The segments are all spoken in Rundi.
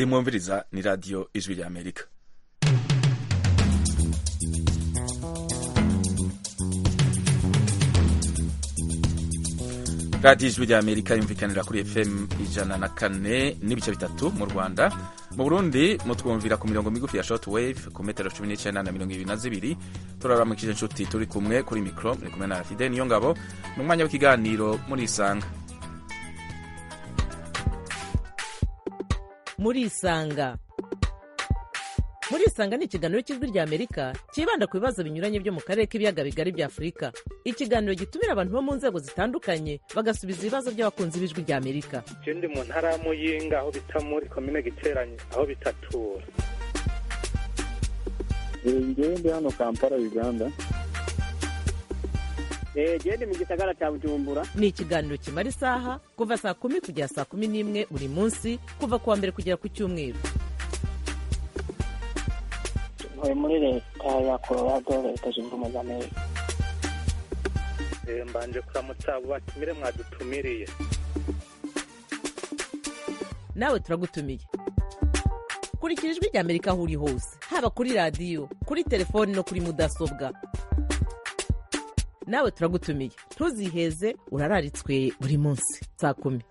iyi mwumviriza ni radiyo ijwi rya amerika radiyo ijwi rya amerika yumvikanira kuri fm ijana na kane n'ibice bitatu mu rwanda mu burundi mutwumvira ku mirongo migufi ya short wave ku metero cumi n'icyenda na mirongo ibiri na zibiri turaramukije inshuti turi kumwe kuri mikoro muri kumwe na fide niyo ngabo ni umwanya w'ikiganiro murisanga murisanga murisanga ni ikiganiro cy'ijwi rya amerika cyibanda ku bibazo binyuranye byo mu karere k'ibiyaga bigari bya afurika ikiganiro gitumira abantu bo mu nzego zitandukanye bagasubiza ibibazo by'abakunzi b'ijwi rya amerika je ndi mu ntara ya muyinga aho bita muri komine giteranye aho bitatura ngewe ndi hano kampala uganda gende mu gisagara cya bujumbura ni ikiganiro kimara isaha kuva saa kumi kugera saa kumi n'imwe buri munsi kuva ku wa mbere kugera ku cyumweru ntuye muri leta ya colorado leta zunze ubumwe za amerika Eh, mbanje kuramutsa abo batumire mwadutumiriye nawe turagutumiye kurikira ijwi rya amerika aho uri hose haba kuri radiyo kuri telefoni no kuri mudasobwa nawe turagutumiye ntuziheze urararitswe buri munsi saa kumi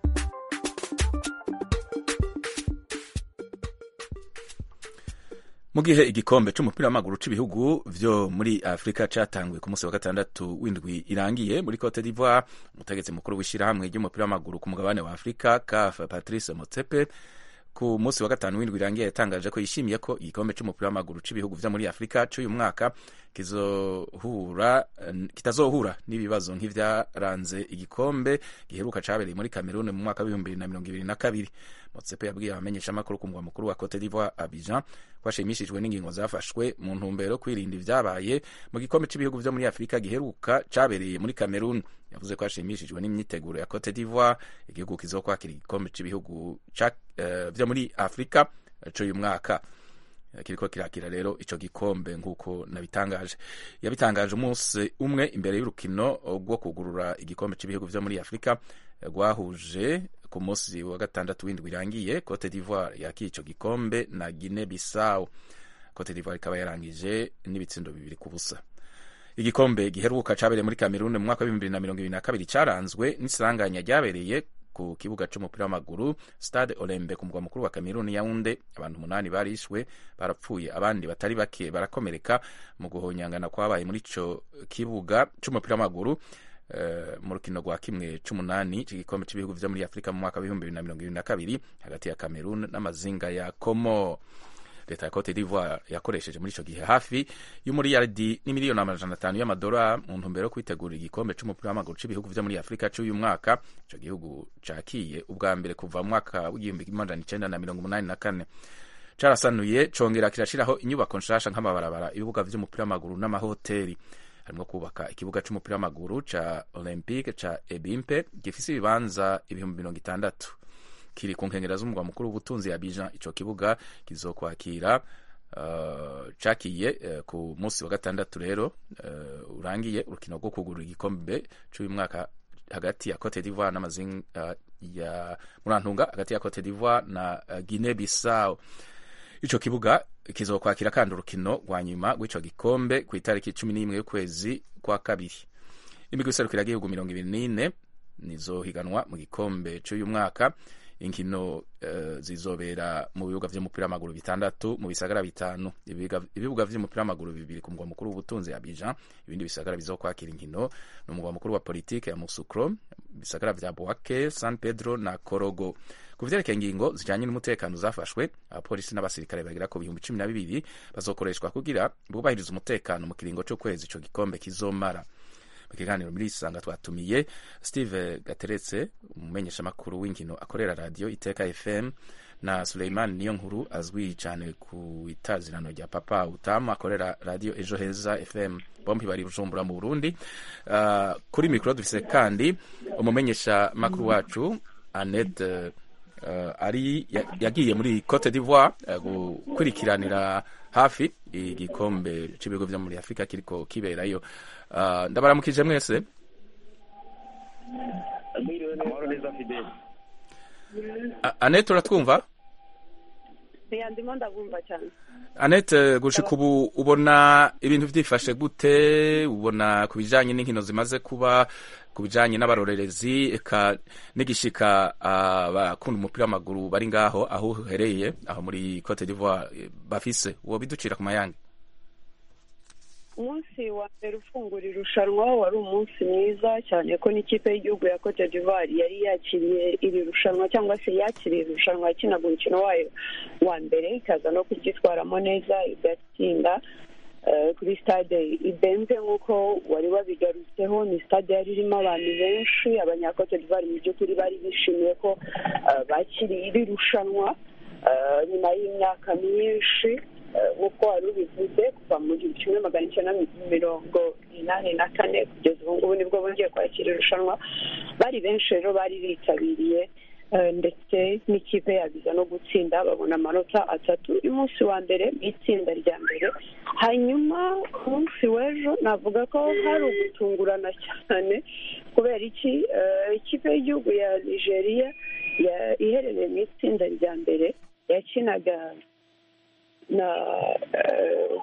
mu gihe igikombe c'umupira w'amaguru c'ibihugu vyo muri afurika catanguye ku munsi wa gatandatu w'indwi irangiye muri cote d'ivoire umutegetsi mukuru w'ishirahamwe ry'umupira w'amaguru ku mugabane wa afurika caf patrice motsepe ku munsi wa gatanu w'indwi irangiye yatangaje ko yishimiye ko igikombe c'umupira w'amaguru c'ibihugu vyo muri afurika c'uyu mwaka kizohura kitazohura n'ibibazo nk'ivyaranze igikombe giheruka cabereye muri Cameroon mu mwaka w'ibihumbi bibiri na mirongo ibiri na kabiri Motsepe yabwiye abamenyeshamakuru ku mugwa mukuru wa Cote d'Ivoire Abidjan ko ashimishijwe n'ingingo zafashwe mu ntumbero kwirinda ivyabaye mu gikombe c'ibihugu vyo muri Afurika giheruka cabereye muri Cameroon yavuze ko ashimishijwe n'imyiteguro ya Cote d'Ivoire igihugu kizokwakira igikombe c'ibihugu uh, vyo muri Afurika c'uyu mwaka kiriko kirakira rero ico gikombe nk'uko nabitangaje yabitangaje umunsi umwe imbere y'urukino rwo kugurura igikombe c'ibihugu vyo muri afurika rwahuje ku munsi wa gatandatu w'indwi irangiye cote d'ivoire yakiye ico gikombe na guine bissau cote d'ivoire ikaba yarangije n'ibitsindo bibiri ku busa igikombe giheruka cabereye muri kamerune mu mwaka w'ibihumbi bibiri na mirongo ibiri na kabiri caranzwe n'isanganya ryabereye ku kibuga c'umupira w'amaguru stade olembe ku mugwa mukuru wa kameruni yaunde abantu umunani barishwe barapfuye abandi batari bake barakomereka mu guhonyangana kwabaye muri ico kibuga c'umupira w'amaguru Uh, mu rukino rwa kimwe c'umunani c'igikombe c'ibihugu vyo muri afurika mu mwaka w'ibihumbi bibiri na mirongo ibiri na kabiri hagati ya cameroon n'amazinga ya como leta ya cote d'ivoire yakoresheje muri ico gihe hafi y'umuriyaridi n'imiliyoni amajana atanu y'amadora mu ntumbero yo kwitegurira igikombe c'umupira w'amaguru c'ibihugu vyo muri afurika c'uyu mwaka ico gihugu cakiye ubwa mbere kuva mu mwaka w'igihumbi kimwe amajana icenda na mirongo umunani na kane carasanuye congera kirashiraho inyubako nshasha nk'amabarabara ibibuga vy'umupira w'amaguru n'amahoteli harimwo kubaka ikibuga c'umupira w'amaguru ca olympique ca ebimpe gifise ibibanza ibihumbi mirongo itandatu kiri ku nkengera z'umugwa mukuru w'ubutunzi ya Abidjan ico kibuga kizokwakira uh, cakiye uh, ku munsi wa gatandatu rero uh, urangiye urukino rwo kugurura igikombe c'uyu mwaka hagati ya Cote d'Ivoire n'amazinga uh, ya murantunga hagati ya Cote d'Ivoire na uh, Guinea Bissau ico kibuga kizokwakira kandi urukino rwa nyuma rw'ico gikombe ku itariki cumi n'imwe y'ukwezi kwa kabiri imigwi iserukira igihugu mirongo ibiri n'ine nizohiganwa mu gikombe c'uyu mwaka inkino uh, zizobera mu bibuga vy'umupira w'amaguru bitandatu mu bisagara bitanu ibibuga vy'umupira w'amaguru bibiri ku mugwa mukuru w'ubutunzi Abidjan ibindi bisagara bizokwakira inkino ni umugwa mukuru wa politike ya Musukro bisagara vya Bouake San Pedro na Korogo ku vyerekeye ingingo zijanye n'umutekano zafashwe abapolisi n'abasirikare bagera ku bihumbi cumi na bibiri bazokoreshwa kugira bubahiriza umutekano mu kiringo c'ukwezi ico gikombe kizomara mu kiganiro muri isanga twatumiye steve gateretse umumenyeshamakuru w'inkino akorera radiyo iteka fm na suleiman niyo nkuru azwi cyane ku itazirano rya papa utamu akorera radiyo ejo heza fm bombi bari bujumbura mu burundi uh, kuri mikoro dufise kandi umumenyeshamakuru wacu annette uh, ari yagiye muri cote d'ivoire uh, gukurikiranira hafi igikombe c'ibigo vyo muri afurika kiriko kiberayo uh, ndabaramukije mwese amahoro neza fideli anete uratwumva ya ndimo ndabumva cyane Annette gushika ubu ubona ibintu vyifashe gute ubona ku bijanye n'inkino zimaze kuba ku bijanye n'abarorerezi eka n'igishika abakunda umupira w'amaguru bari ngaho aho uhereye aho muri Cote d'Ivoire eh, bafise uwo biducira ku mayange umunsi wa mbere ufungura irushanwa wari umunsi mwiza cyane ko n'ikipe y'igihugu ya Cote d'Ivoire yari yakiriye iri rushanwa cyangwa se yakiriye irushanwa yakinaga umukino wayo wa mbere ikaza no kuryitwaramo neza igatsinda eh, kuri stade ibenze nk'uko wari wabigarutseho ni stade yari irimo abantu benshi abanyakote d'Ivoire mu by'ukuri bari bishimiye ko eh, bakiriye iri rushanwa eh, nyuma y'imyaka myinshi eh, nk'uko wari ubivuze kuva mu gihumbi kimwe magana icyenda mirongo inani na kane kugeza ubu ngubu nibwo bongeye kwakira irushanwa bari benshi rero bari bitabiriye eh, ndetse n'ikipe yabiza no gutsinda babona amanota atatu y'umunsi wa mbere mu itsinda rya mbere hanyuma ku munsi w'ejo navuga ko hari ugutungurana cyane kubera iki eh, ikipe y'igihugu ya nigeria ya- iherereye mu itsinda rya mbere yakinaga na eh,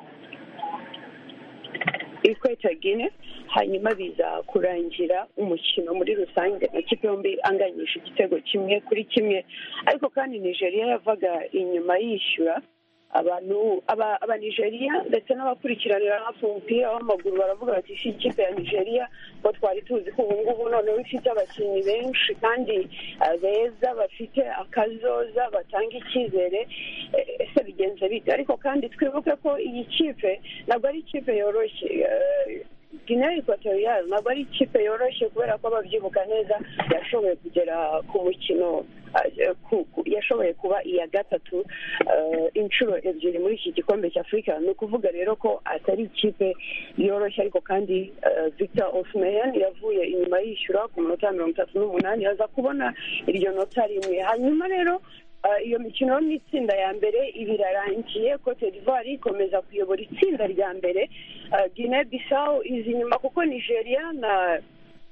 ikweta gine hanyuma biza kurangira umukino muri rusange amakipe yombi anganyisha igitego kimwe kuri kimwe ariko kandi nigeria yavaga inyuma yishyura abantu aba- abanigeriya ndetse n'abakurikiranira hafi umupira w'amaguru baravuga bati si ikipe ya nigeria ko twari tuzi ko ubu ngubu noneho ifite abakinnyi benshi kandi eh, beza bafite akazoza batanga icyizere eh, ese bigenze bite ariko kandi twibuke ko iyi kipe ntabwo ari ikipe yoroshye eh, Guinea Equatorial ntabwo ari ikipe yoroshye kubera ko ababyibuka neza yashoboye kugera ku mukino eh, ku- ku- yashoboye kuba iya gatatu eh, inshuro ebyiri muri iki gikombe cy'afurika ni ukuvuga rero ko atari ikipe yoroshye ariko kandi eh, Victor Osimhen yavuye inyuma yishyura ku minota mirongo itatu n'umunani aza kubona iryo nota rimwe hanyuma rero Uh, iyo mikino yo mu itsinda ya mbere iba irarangiye cote d'ivoire ikomeza kuyobora itsinda rya mbere uh, guinea bissau izi inyuma kuko nigeria na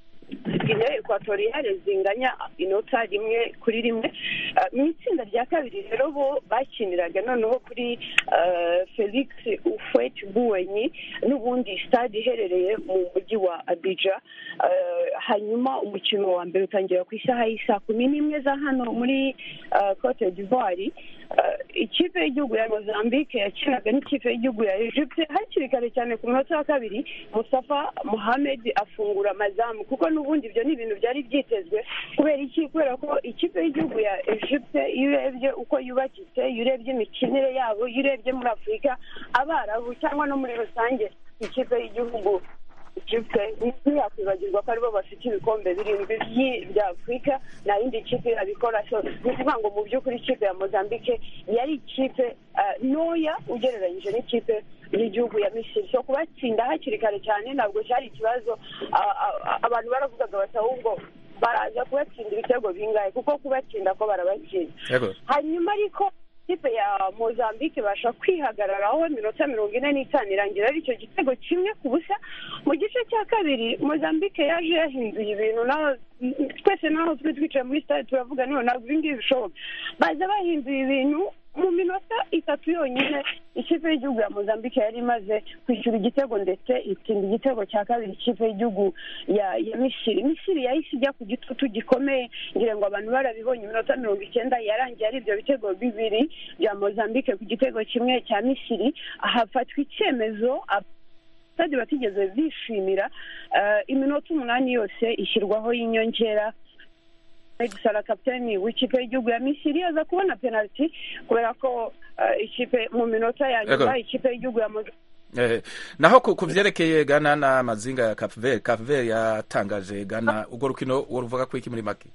guinea equatoriale zinganya inota rimwe kuri rimwe Uh, mu itsinda rya kabiri rero bo bakiniraga noneho kuri uh, felix ufwet buwenyi n'ubundi stade iherereye mu mujyi wa abidja Uh, hanyuma umukino wa mbere utangira ku isaha y'isaa kumi n'imwe za hano muri uh, cote d'ivoire Uh, ikipe y'igihugu ya mozambique yakinaga n'ikipe y'igihugu ya egypte hakiri kare cyane ku munota wa kabiri mustafa mohamed afungura amazamu kuko n'ubundi ibyo ni ibintu byari byitezwe kubera iki kubera ko ikipe y'igihugu ya egypte iyo urebye uko yubakitse iyo urebye imikinire yabo iyo urebye muri afurika abarabu cyangwa no muri rusange ikipe y'igihugu ikipe ntiyakwibagirwa ko aribo bafite ibikombe birindwi by'i- bya afurika nta yindi kipe yabikora so ni ukuvuga ngo mu by'ukuri ikipe ya mozambique yari ikipe ah, ntoya ugereranyije n'ikipe y'igihugu ya misiri so kubatsinda hakiri kare cyane ntabwo cyari ikibazo ah, ah, abantu baravugaga bati ahubwo baraza kubatsinda ibitego bingahe kuko kubatsinda ko barabatsinda yego hanyuma ariko ikipe ya mozambique ibasha kwihagararaho iminota mirongo ine n'itanu irangira ari icyo gitego kimwe ku busa mu gice cya kabiri mozambique yaje yahinduye ibintu naho twese naho turi twicaye muri stade turavuga none ntabwo ibi ngibi bishoboka baza bahinduye ibintu mu minota itatu yonyine ikipe y'igihugu ya mozambique yari imaze kwishyura igitego ndetse itsinda igitego cya kabiri ikipe y'igihugu ya ya misiri misiri yahise ijya ku gitutu gikomeye ngira ngo abantu barabibonye iminota mirongo icyenda yarangiye ari ibyo bitego bibiri bya mozambique ku gitego kimwe cya misiri hafatwa icyemezo stade batigeze bishimira eh, iminota umunani yose ishyirwaho y'inyongera Sara kapiteni w'ikipe y'igihugu ya misiri aza kubona penaliti kubera ko eh, ikipe mu minota ya nyuma Yego. ikipe y'igihugu ya Moza- Eh, naho ku ku vyerekeye Ghana n'amazinga ya Cape Verde Cape Verde yatangaje Ghana urwo rukino woruvuga ko iki muri make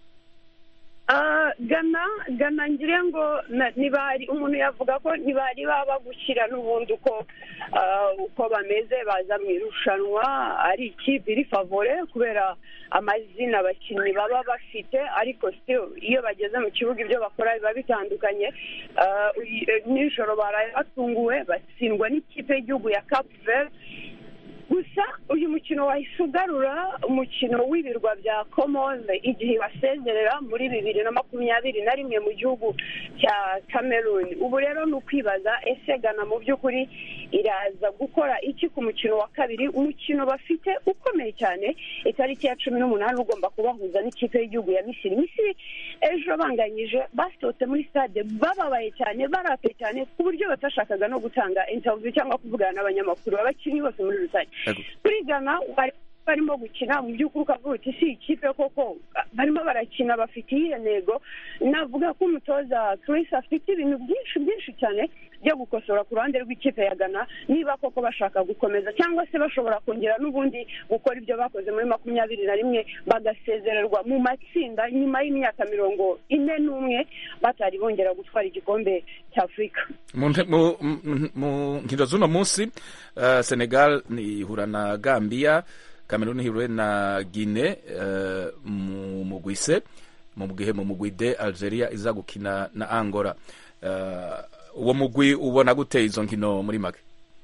Ah, gana gana ngira ngo na- ntibari umuntu yavuga ko ntibari baba gushyira n'ubundi uko ah, uko bameze baza mu irushanwa ari ikipe iri favore kubera amazina abakinnyi baba bafite ariko still iyo bageze mu kibuga ibyo bakora biba bitandukanye Ah, uyi- eh, nijoro baraye batunguwe batsindwa n'ikipe y'igihugu ya Cape Verde gusa uyu mukino wahise ugarura umukino w'ibirwa bya komone igihe basezerera muri bibiri na makumyabiri na rimwe mu gihugu cya cameroon ubu rero ni ukwibaza ese gana mu by'ukuri iraza gukora iki ku mukino wa kabiri umukino bafite ukomeye cyane itariki ya cumi n'umunani ugomba kubahuza n'ikipe y'igihugu ya misiri misiri ejo banganyije basohotse muri stade bababaye cyane barakaye cyane ku buryo batashakaga no gutanga interview cyangwa kuvugana n'abanyamakuru abakinnyi bose muri rusange Yego. kuri gana bari barimo gukina mu by'ukuri ukavuga uti si ikipe koko barimo barakina bafite iyihe ntego navuga ko umutoza Chris afite ibintu byinshi byinshi cyane byo gukosora ku ruhande rw'ikipe ya Ghana niba koko bashaka gukomeza cyangwa se bashobora kongera n'ubundi gukora ibyo bakoze muri makumyabiri na rimwe bagasezererwa mu matsinda nyuma y'imyaka mirongo ine n'umwe batari bongera gutwara igikombe cy'Afurika mu nte- mu- mu- mu nkino z'uno munsi uh, senegal ihura na gambia cameroon ihure na guine uh, mu mugwi se mu gihe mu mugwi d algeria iza gukina na angola uh, uwo mugwi ubona gute izo nkino muri make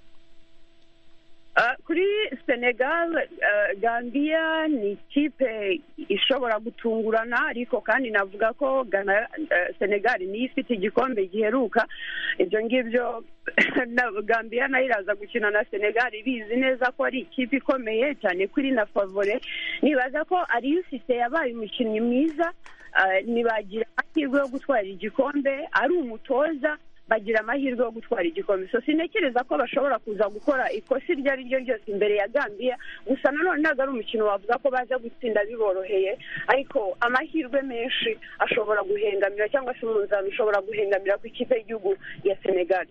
Uh, kuri senegal uh, gambia ni ikipe ishobora gutungurana ariko kandi navuga ko Ghana, uh, senegal niyo ifite igikombe giheruka ibyo ngibyo na- gambia nayo iraza gukina na senegal ibizi neza ko ari ikipe ikomeye cyane kuri na favore nibaza ko ariyo ufite yabaye umukinnyi mwiza uh, ntibagira amahirwe yo gutwara igikombe ari umutoza bagira amahirwe yo gutwara igikombe so sintekereza ko bashobora kuza gukora ikosa iryo ari ryo ryose imbere ya gambia gusa nanone ntabwo ari umukino wavuga ko baza gutsinda biboroheye ariko amahirwe menshi ashobora guhengamira cyangwa se umunzani ushobora guhengamira ku ikipe y'igihugu ya senegal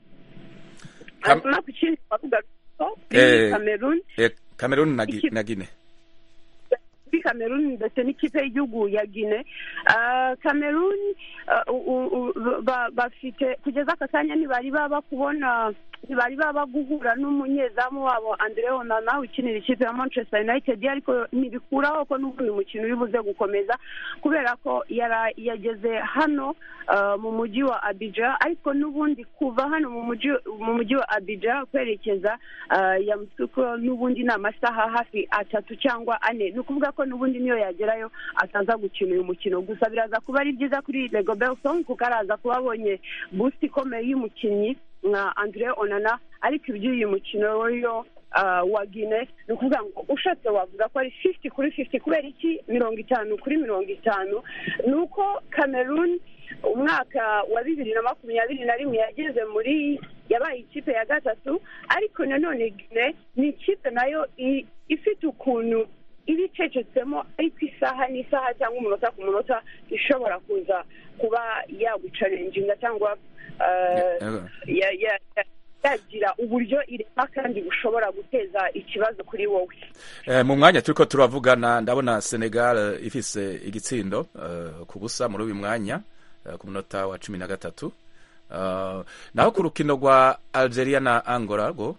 Kam- hanyuma ku kindi twavuga ko Eh, kuri cameroon eh, cameroon na, Gi- Iki- na guine kuri cameroon ndetse n'ikipe y'igihugu ya guine Ah, cameroon ah, u- u- u- ba- bafite kugeza aka kanya ntibari baba kubona ntibari baba guhura n'umunyezamu wabo andre onana ukinira ikipe ya manchester united ariko ntibikuraho ko n'ubundi mukino uri buze gukomeza kubera ko yara- yageze hano ah, mu mujyi wa abidja ariko n'ubundi kuva hano mu mujyi mu mujyi wa abidja kwerekeza ah, yamusuko n'ubundi ni amasaha hafi atatu cyangwa ane ni ukuvuga ko n'ubundi niyo yagerayo ataza gukina uyu mukino gusa biraza kuba ari byiza kuri lego belson kuko araza kuba abonye boost ikomeye y'umukinnyi nka andre onana ariko iby'uyu mukino yo ah, wa gine ni ukuvuga ngo ushatse wavuga ko ari fifty kuri fifty kubera iki mirongo itanu kuri mirongo itanu ni uko cameroon umwaka wa bibiri na makumyabiri na rimwe yageze muri yabaye ikipe ya gatatu ariko nanone gine ni ikipe nayo i- ifite ukuntu iba icecetsemo ariko isaha n'isaha cyangwa umunota ku munota ishobora kuza kuba yagucarenjinga cyangwa eh, Yego. ya- ya- ya- yagira uburyo irema kandi bushobora guteza ikibazo kuri wowe Eh, mu mwanya turiko turavugana ndabona senegal eh, ifise igitsindo eh, ku busa muri uyu mwanya eh, ku munota wa cumi na gatatu Eh, naho ku rukino rwa algeria na angola rwo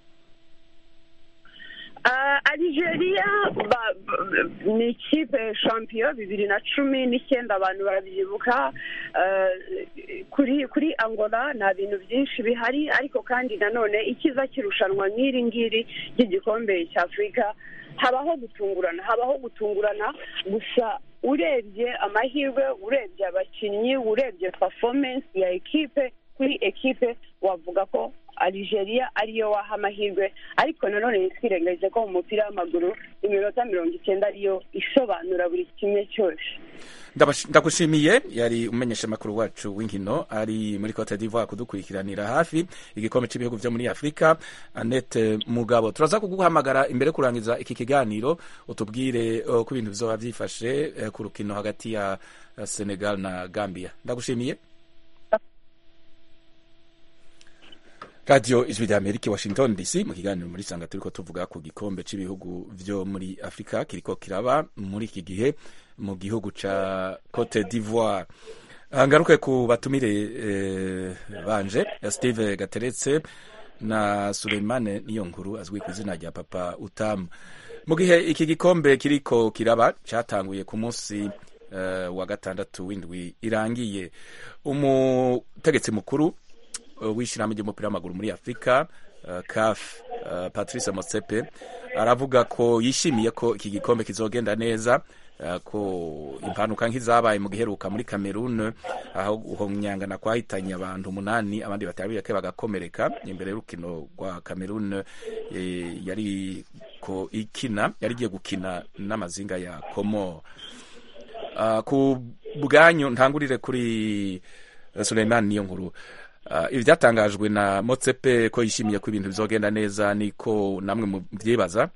Uh, Algeria ba, ba, ni ikipe champion bibiri na cumi n'icyenda abantu barabyibuka uh, kuri kuri Angola nta bintu byinshi bihari ariko kandi nanone ikiza kirushanwa nk'iri ngiri ry'igikombe cy'Afurika habaho gutungurana habaho gutungurana gusa urebye amahirwe urebye abakinnyi urebye performance ya ekipe kuri ekipe wavuga ko Algeria ariyo waha amahirwe ariko nanone ntitwirengagize ko mu mupira w'amaguru iminota mirongo icyenda ariyo isobanura buri kimwe cyose Ndabash- ndagushimiye yari umenyesha makuru wacu w'inkino ari muri Cote d'Ivoire kudukurikiranira hafi igikombe cy'ibihugu byo muri Afrika Annette Mugabo turaza kuguhamagara imbere yo kurangiza iki kiganiro utubwire uh, ko ibintu bizoba byifashe uh, ku rukino hagati ya uh, Senegal na Gambia ndagushimiye radiyo ijwi rya amerika i washington dc mu kiganiro muri sanga turiko tuvuga ku gikombe cy'ibihugu byo muri afurika kiriko kiraba muri iki gihe mu gihugu ca cote d'ivoire Ah, ngaruke ku batumire eh, banje steve gateretse na suleimane niyo nkuru azwi ku izina rya papa utamu mu gihe iki gikombe kiriko kiraba cyatanguye ku munsi eh, wa gatandatu w'indwi irangiye umutegetsi mukuru uh, w'ishyirahamwe ry'umupira w'amaguru muri afurika uh, CAF uh, Patrice Motsepe aravuga ko yishimiye ko iki gikombe kizogenda neza uh, ko impanuka nk'izabaye mu giheruka muri Cameroon aho guhonyangana kwahitanye abantu umunani abandi batari bake bagakomereka imbere y'urukino rwa Cameroon eh, yari ko ikina yari igiye gukina n'amazinga ya Comore uh, ku bwanyu ntangurire kuri Suleiman niyo nkuru uh, ivyatangajwe na Motsepe ko yishimiye ko ibintu bizogenda neza niko namwe muvyibaza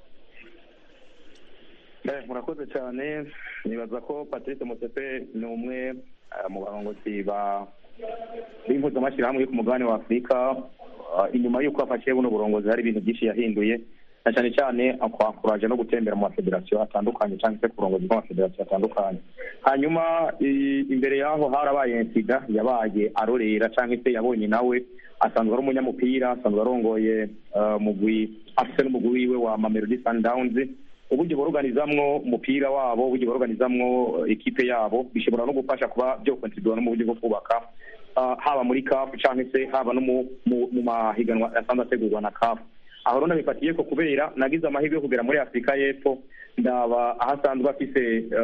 murakoze cyane nibaza ko patrice mutepe ni umwe mu barongozi ba b'impuzamashyirahamwe yo ku mugabane wa afurika inyuma y'uko afashe buno burongozi hari ibintu byinshi yahinduye na cyane cyane akwakuraje no gutembera mu mafederasiyo atandukanye cyangwa se ku burongozi bw'amafederasiyo atandukanye hanyuma imbere y'aho harabaye sida yabaye arorera cyangwa se yabonye nawe asanzwe ari umunyamupira asanzwe arongoye mugwi afite n'umugwi wiwe wa mamelodi sundowns uburyo boroganizamwo umupira wabo uburyo boroganizamwo ekipe yabo bishobora no gufasha kuba byo kontribua no mu buryo bwo kubaka haba muri kafu cyangwa se haba no mu mahiganwa asanzwe ategurwa na kafu aho rero nabifatiye ko kubera nagize amahirwe yo kugera muri afurika y'epfo ndaba aho asanzwe afise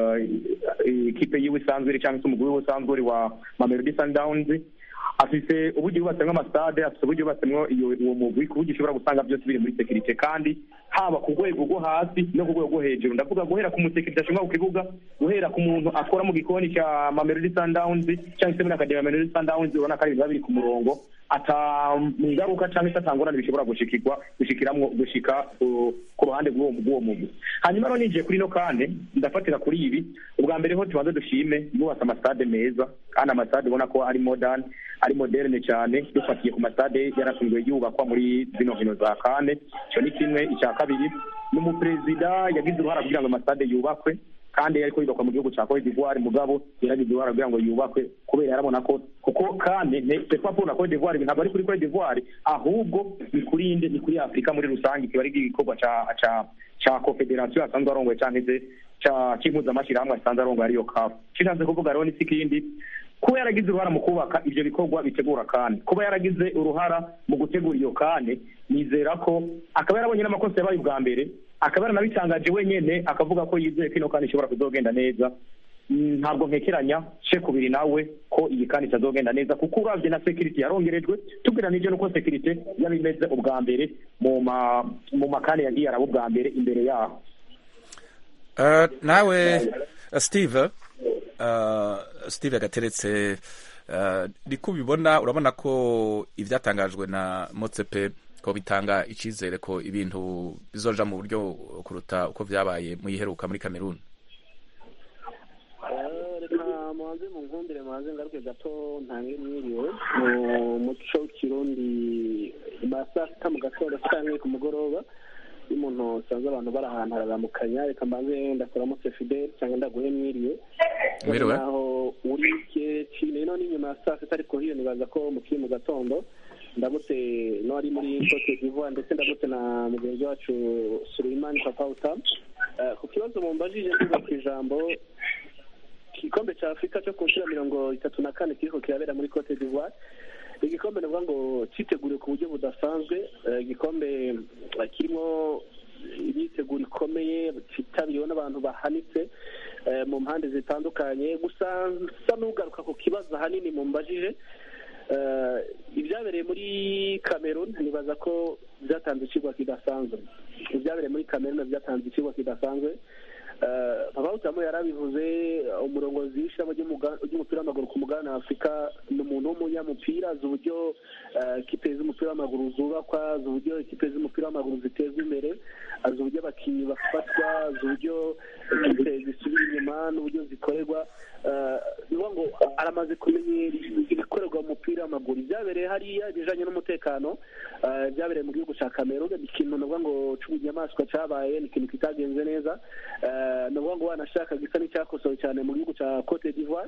ikipe yiwe isanzwe iri cyangwa se umugwi wiwe usanzwe uri wa mamelodi sundowns afise uburyo yubatsemwo amasitade afise uburyo yubatsemwo uwo mugwi ku buryo ushobora gusanga byose biri muri sekirite kandi haba ku rwego rwo hasi no ku rwego rwo hejuru ndavuga guhera ku musekirite ashinzwe ku kibuga guhera ku muntu akora mu gikoni cya mamelodi sundowns cyangwa se muri akademi ya mamelodi sundowns urabona ko ari ibintu biba biri ku murongo ata ingaruka cyangwa se atangorane bishobora gushikirwa gushikiramwo gushika ku ruhande rw'uwo mugwi hanyuma rero ninjiye kuri no kandi ndafatira kuri ibi ubwa mbere ho tubanze dushime yubatse amasitade meza kandi amasitade ubona ko ari modern ari moderne cyane dufatiye ku masitade yarafunzwe yubakwa muri zino nkino za kane icyo ni kimwe icya kabiri n'umuperezida yagize uruhara kugira ngo amasitade yubakwe kandi ariko yubakwa mu gihugu cya Cote d'Ivoire mugabo yaragize uruhara kugira ngo yubakwe kubera yarabona ko kuko kandi c'est pas pour la Cote d'Ivoire ntabwo ari kuri Cote d'Ivoire ahubwo ni kuri inde ni kuri Afurika muri rusange kiba ari igikorwa ca ca ca confederation asanzwe arongoye cyangwa se ca cy'impuzamashyirahamwe asanzwe arongoye ariyo CAF kishatse kuvuga rero ni sikindi kuba yaragize uruhara mu kubaka ibyo bikorwa bitegura kandi kuba yaragize uruhara mu gutegura iyo kane nizera ko akaba yarabonye n'amakosa yabaye ubwa mbere akaba yaranabitangaje wenyine akavuga ko yizeye ko ino kandi ishobora kuzogenda neza ntabwo ntekeranya she kubiri nawe ko iyi kandi itazogenda neza kuko urabye na sekiriti yarongerejwe tugereranije n'uko sekiriti yaba imeze ubwa mbere mu makane yagiye araba ubwa mbere imbere yaho nawe steve steve gateretse niko ubibona urabona ko ibyatangajwe na motsepe ko bitanga icyizere ko ibintu bizoja mu buryo kuruta uko byabaye mu iheruka muri kameruni reka muhanze mu nkumbire muhanze ngaruke gato ntange mwiriwe mu muco kirundi ma saa sita mu gatondo cyangwa ku mugoroba iyo umuntu usanze abantu bari ahantu hararamukanya reka mbanze ndakuramutse fidel cyangwa ndaguhe mwiriwe mwiriwe naho uri kine no n'inyuma ya saa sita ariko hiyo nibaza ko mukiri mu gatondo ndamutse n'uwari muri cote d'ivoire ndetse ndamutse na mugenzi wacu suleimani papawuta ku kibazo mumbajije mvuga ku ijambo igikombe cya afurika cyo ku nshuro mirongo itatu na kane kiriko kirabera muri cote d'ivoire igikombe navuga ngo cyiteguriwe ku buryo budasanzwe igikombe kirimo imyiteguro ikomeye cyitabiriwe n'abantu bahanitse mu mpande zitandukanye gusa nsa n'ugaruka ku kibazo ahanini mumbajije ibyabereye muri cameroon nibaza ko byatanze ikigwa kidasanzwe ibyabereye muri cameroon byatanze ikigwa kidasanzwe abawutamu yarabivuze umurongozi w'ishyirahamwe ry'umupira w'amaguru ku mugabane wa afurika ni umuntu w'umunyamupira azi uburyo kipe z'umupira w'amaguru zubakwa azi uburyo ikipe z'umupira w'amaguru zitezwa imbere azi uburyo abakinnyi bafatwa azi uburyo ikipe zisubira inyuma n'uburyo zikorerwa ni ngo aramaze kumenyera ibikorerwa mu mupira w'amaguru ibyabereye hariya ibijyanye n'umutekano byabereye mu gihugu cya kamerun ni ikintu navuga ngo cy'ubunyamaswa cyabaye ni ikintu kitagenze neza ni ukuvuga ngo wanashaka gisa n'icyakosowe cyane mu gihugu cya cote d'ivoire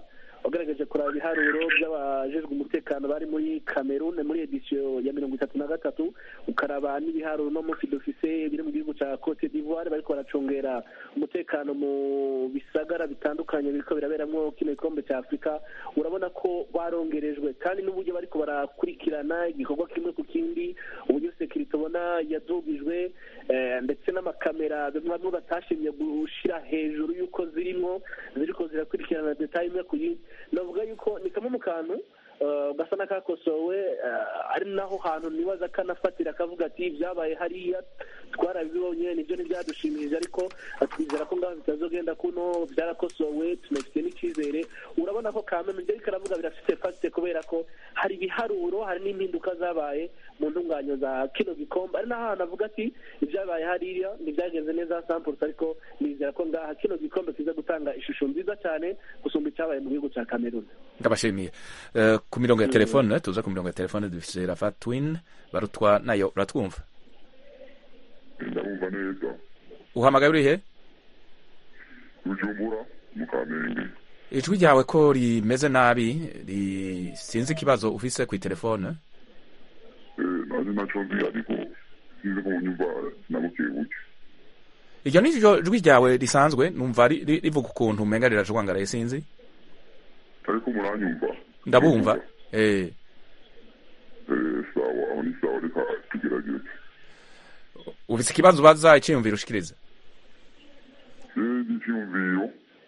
wagerageje kuraba ibiharuro by'abajejwe umutekano bari muri cameroon muri edisiyo ya mirongo itatu na gatatu ukaraba n'ibiharuro no munsi dufise biri mu gihugu cya cote d'ivoire bariko baracungera umutekano mu bisagara bitandukanye biriko biraberamwo kino gikombe cya afurika urabona ko barongerejwe kandi n'uburyo bariko barakurikirana igikorwa kimwe ku kindi uburyo sekirite ubona yadugijwe eh, ndetse n'amakamera bamwe batashimye gushira hejuru y'uko zirimwo ziriko zirakurikirana detaye imwe ku yindi navuga yuko ni kamwe mu kantu eh, gasa n'akakosowe eh, ari naho hantu nibaza kanafatira akavuga ati byabaye hariya twarabibonye nibyo ntibyadushimishije ariko twizera ko ngaho bitazogenda kuno byarakosowe tunafite n'icyizere urabona ko kameme ibyo ariko aravuga birafite fasite kubera ko hari ibiharuro hari n'impinduka zabaye mu ntunganyo za kino gikombe ari n'ahantu avuga ati ibyabaye hariya ntibyagenze neza sampulse ariko nizera ko ngaha kino gikombe kiza gutanga ishusho nziza cyane gusumba icyabaye mu gihugu cya kameruni ndabashimiye Eh, ku mirongo ya telefone tuza ku mirongo ya telefone dufise rafa twin barutwa nayo uratwumva ndabumva neza uhamagaye urihe bujumbura mu kamenge ijwi ryawe ko rimeze nabi ri- sinzi ikibazo ufise ku telefone Eh, nanjye naco nzi ariko sinzi ko munyumva nabuke buke iryo ni ryo jwi ryawe risanzwe numva ri- ri- rivuga ukuntu umenga rirajwangaraye sinzi ariko muranyumva ndabumva eh Eh, sawa aho ni sawa reka tugerageze ufise ikibazo ubaza iciyumviro ushikiriza Eh, icyiyumviro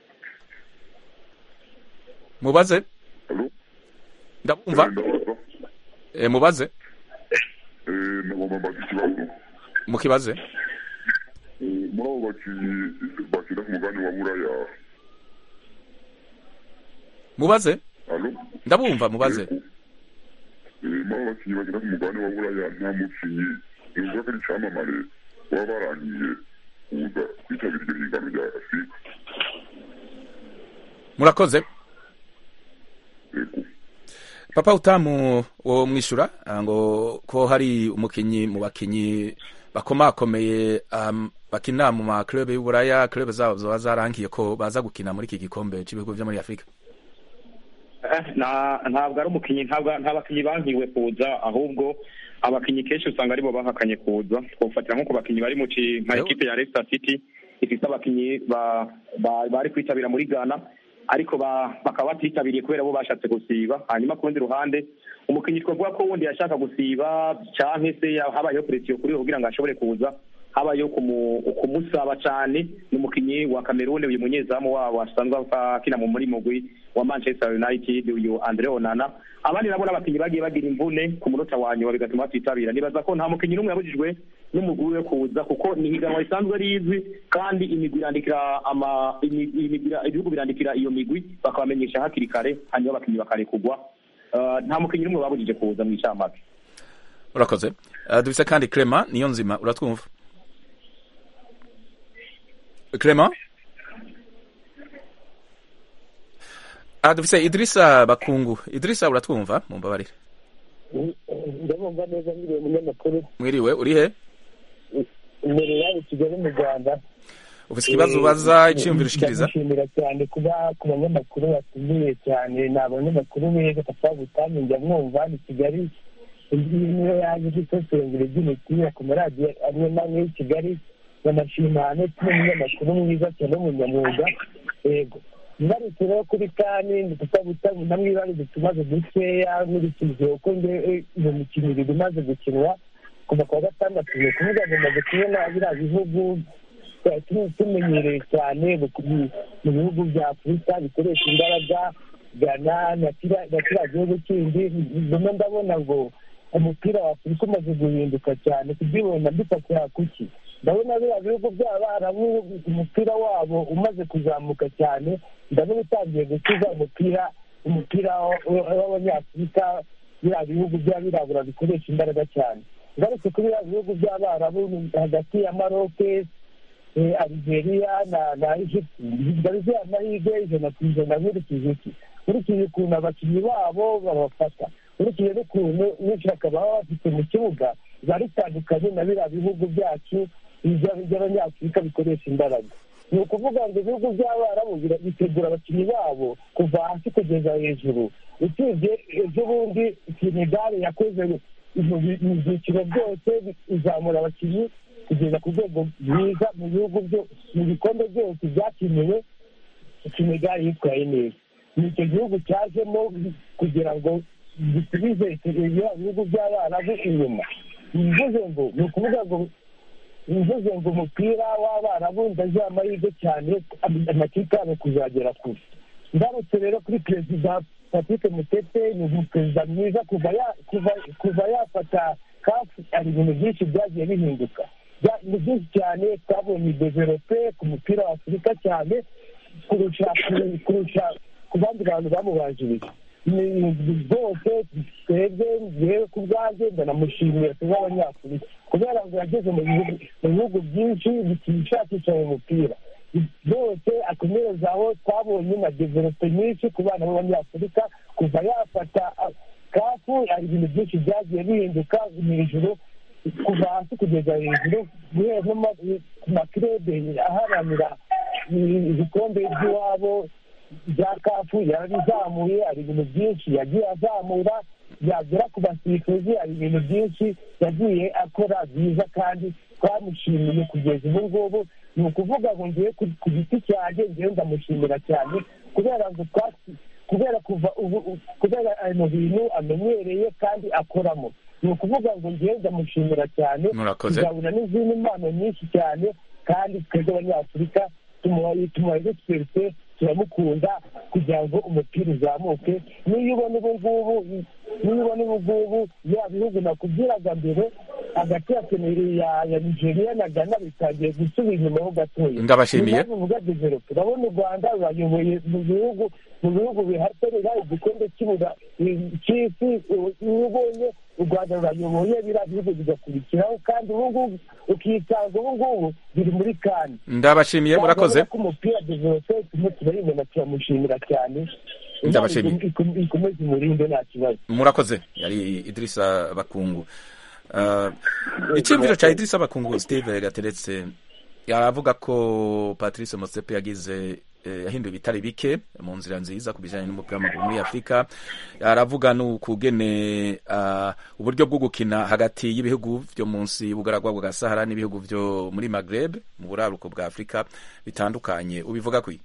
mubaze alo ndabumva Eh, ndabaza eh, mubaze Eh, nagomba mbaza ikibazo mukibaze Eh, muri abo bakinnyi bakina ku mugani wa buraya mubaze alo ndabumva mubaze Eh, muri abo bakinnyi bakina ku mugani wa buraya nta mukinnyi uvuga ko ari icyamamare baba barangiye kuza kwitabira iryo hingano rya afurika murakoze yego papa utamu wo mwishura ah, ngo ko hari umukinyi mu bakinyi bakomakomeye um, bakina mu ma club y'uburaya club zabo zoba zarangiye ko baza gukina muri iki gikombe cy'ibihugu byo muri afurika Eh, nta- ntabwo ari umukinnyi ntabwo nta bakinnyi bankiwe kuza ahubwo abakinnyi kenshi usanga aribo bahakanye kuza twofatira nko ku bakinnyi bari mu ci nka Yo. ekipe ya Leicester City ifite abakinnyi ba- ba- bari kwitabira muri Ghana ariko ba- bakaba batitabiriye kubera bo bashatse gusiba hanyuma ku rundi ruhande umukinnyi twavuga ko wundi yashaka gusiba canke se ya- habayeho presiyo kuri we kugira ngo ashobore kuza habayeho kumu- kumusaba cane ni umukinnyi wa Cameroon uyu munyezamu wabo asanzwe akina mu muri mugwi wa Manchester United uyu Andre Onana abandi nabo n'abakinnyi bagiye bagira imvune ku munota wa nyuma bigatuma batitabira nibaza ko nta mukinnyi n'umwe yabujijwe n'umugwi we kuza kuko ni higanwa risanzwe rizwi kandi imigwi irandikira ama imi- imigwi- ibihugu birandikira iyo migwi bakabamenyesha hakiri kare hanyuma abakinnyi bakarekugwa Uh, nta mukinnyi n'umwe babujije kuza mu icamake urakoze uh, dufise kandi Clement niyo nzima uratwumva Clement Ah, dufise Idrissa Bakungu Idrissa uratwumva mumbabarire ndabumva neza nkiriye umunyamakuru mwiriwe urihe imbere yawe kigali mu rwanda ufise ikibazo ubaza iciyumviro ushikiriza ndamushimira cyane kuba ku banyamakuru batumiye cyane ni abanyamakuru beza papa butami njya mwumva ni kigali iyi niyo yaje gusesengura iby'imipira ku maradiyo amwe n'amwe y'i kigali banashima ndetse n'umunyamakuru mwiza cyane w'umunyamwuga yego ngarutse rero kuri kani papa butami namwibariza utubazo dukeya nkurikije uko nge iyo mikino ibiri imaze gukinwa kuva ku wa gatandatu ni ukuvuga ngo maze kubona biriya bihugu twari tu- tumenyereye cyane mu ku- mu bihugu bya afurika bikoresha imbaraga gana na kiriya na kiriya gihugu kindi ndimo ndabona ngo umupira wa afurika umaze guhinduka cyane kubyibona mbifatira kuki ndabona biriya bihugu by'abarabu umupira wabo umaze kuzamuka cyane ndabona utangiye gukiza umupira umupira wa- w'abanyafurika biriya bihugu by'abirabura bikoresha imbaraga cyane ngarutse kuri biriya bihugu by'abarabu ni hagati ya maroke eh, Algeria na na Egypt ndabizi amahirwe ijana ku ijana nkurikije iki nkurikije ukuntu abakinnyi babo babafata nkurikije n'ukuntu n'ishyaka baba bafite mu kibuga biba bitandukanye na biriya bihugu byacu ibya- by'abanyafurika bikoresha imbaraga ni ukuvuga ngo ibihugu by'abarabu bira- bitegura abakinnyi babo kuva hasi kugeza hejuru usibye ejo bundi senegali yakoze mu bi- mu byiciro byose izamura abakinnyi kugeza ku rwego rwiza mu bihugu byo mu bikombe byose byakiniwe senegali yitwaye neza ni icyo gihugu cyajemo kugira ngo gisubize ibihugu by'abarabu inyuma bivuze ngo ni ukuvuga ngo bivuze ngo umupira w'abarabu ndaziha amahirwe cyane amakipe yabo kuzagera kure ngarutse rero kuri perezida patrick mutete ni umuperezida mwiza kuva ya- kuva- kuva yafata kafu hari ibintu byinshi byagiye bihinduka Bya- ni byinshi cyane twabonye develope ku mupira wa afurika cyane kurusha kurusha ku bandi bantu bamubanjirije ni rwose twebwe yewe ku bwanjye ndanamushimira tuba abanyafurika kubera ngo yageze mu bihugu mu bihugu byinshi bishakisha mu mupira byose akomereza aho twabonye na develope nyinshi ku bana b'abanyafurika kuva yafata ah, kafu hari ibintu byinshi byagiye bihinduka hejuru kuva hasi kugeza hejuru guhera no ma- ku makirebe aharanira ibikombe by'iwabo bya kafu yarabizamuye hari ibintu byinshi yagiye azamura yagera ku basifuzi hari ibintu byinshi yagiye akora byiza kandi twamushimiye kugeza ubu ngubu ni ukuvuga ngo ngewe ku ku giti cyanjye ngewe ndamushimira cyane kubera ngo twa- kubera kuva ubu u- kubera ayo bintu amenyereye kandi akoramo ni ukuvuga ngo ngewe ndamushimira cyane Murakoze. tuzabona n'izindi mpano nyinshi cyane kandi twebwe abanyafurika tumuhaye tumuhaye twese turamukunda kugira ngo umupira uzamuke niyo ubona ubu ngubu niyo ubona ubu ngubu ya bihugu nakubwiraga mbere hagati ya seneri ya ya nigeria na ghana bitangiye gusubira inyuma ho gatoya Ndabashimiye. Ni mpamvu mvuga develope urabona u rwanda rurayoboye mu bihugu mu bihugu bihatanira igikombe cy'ibura cy'isi iyo ubonye u rwanda rurayoboye biriya bihugu bigakurikiraho kandi ubu ngubu ukisanga ubu ngubu biri muri kane ndabashimiye murakoze ko umupira develope turimo turayibona turamushimira cyane Ndabashimiye. Imana ikom- ikomeze umurinde nta kibazo murakoze yari idirisa bakungu Uh, icyumviro cya idirisa bakungu steve gateretse aravuga ko patrice motsepe yagize eh, yahinduye ibitari bike mu nzira nziza ku bijyanye n'umupira w'amaguru muri afurika aravuga n'ukugene uh, uburyo bwo gukina hagati y'ibihugu byo munsi y'ubugaragwa bwa sahara n'ibihugu byo muri magreb mu buraruko bwa afurika bitandukanye ubivuga kwi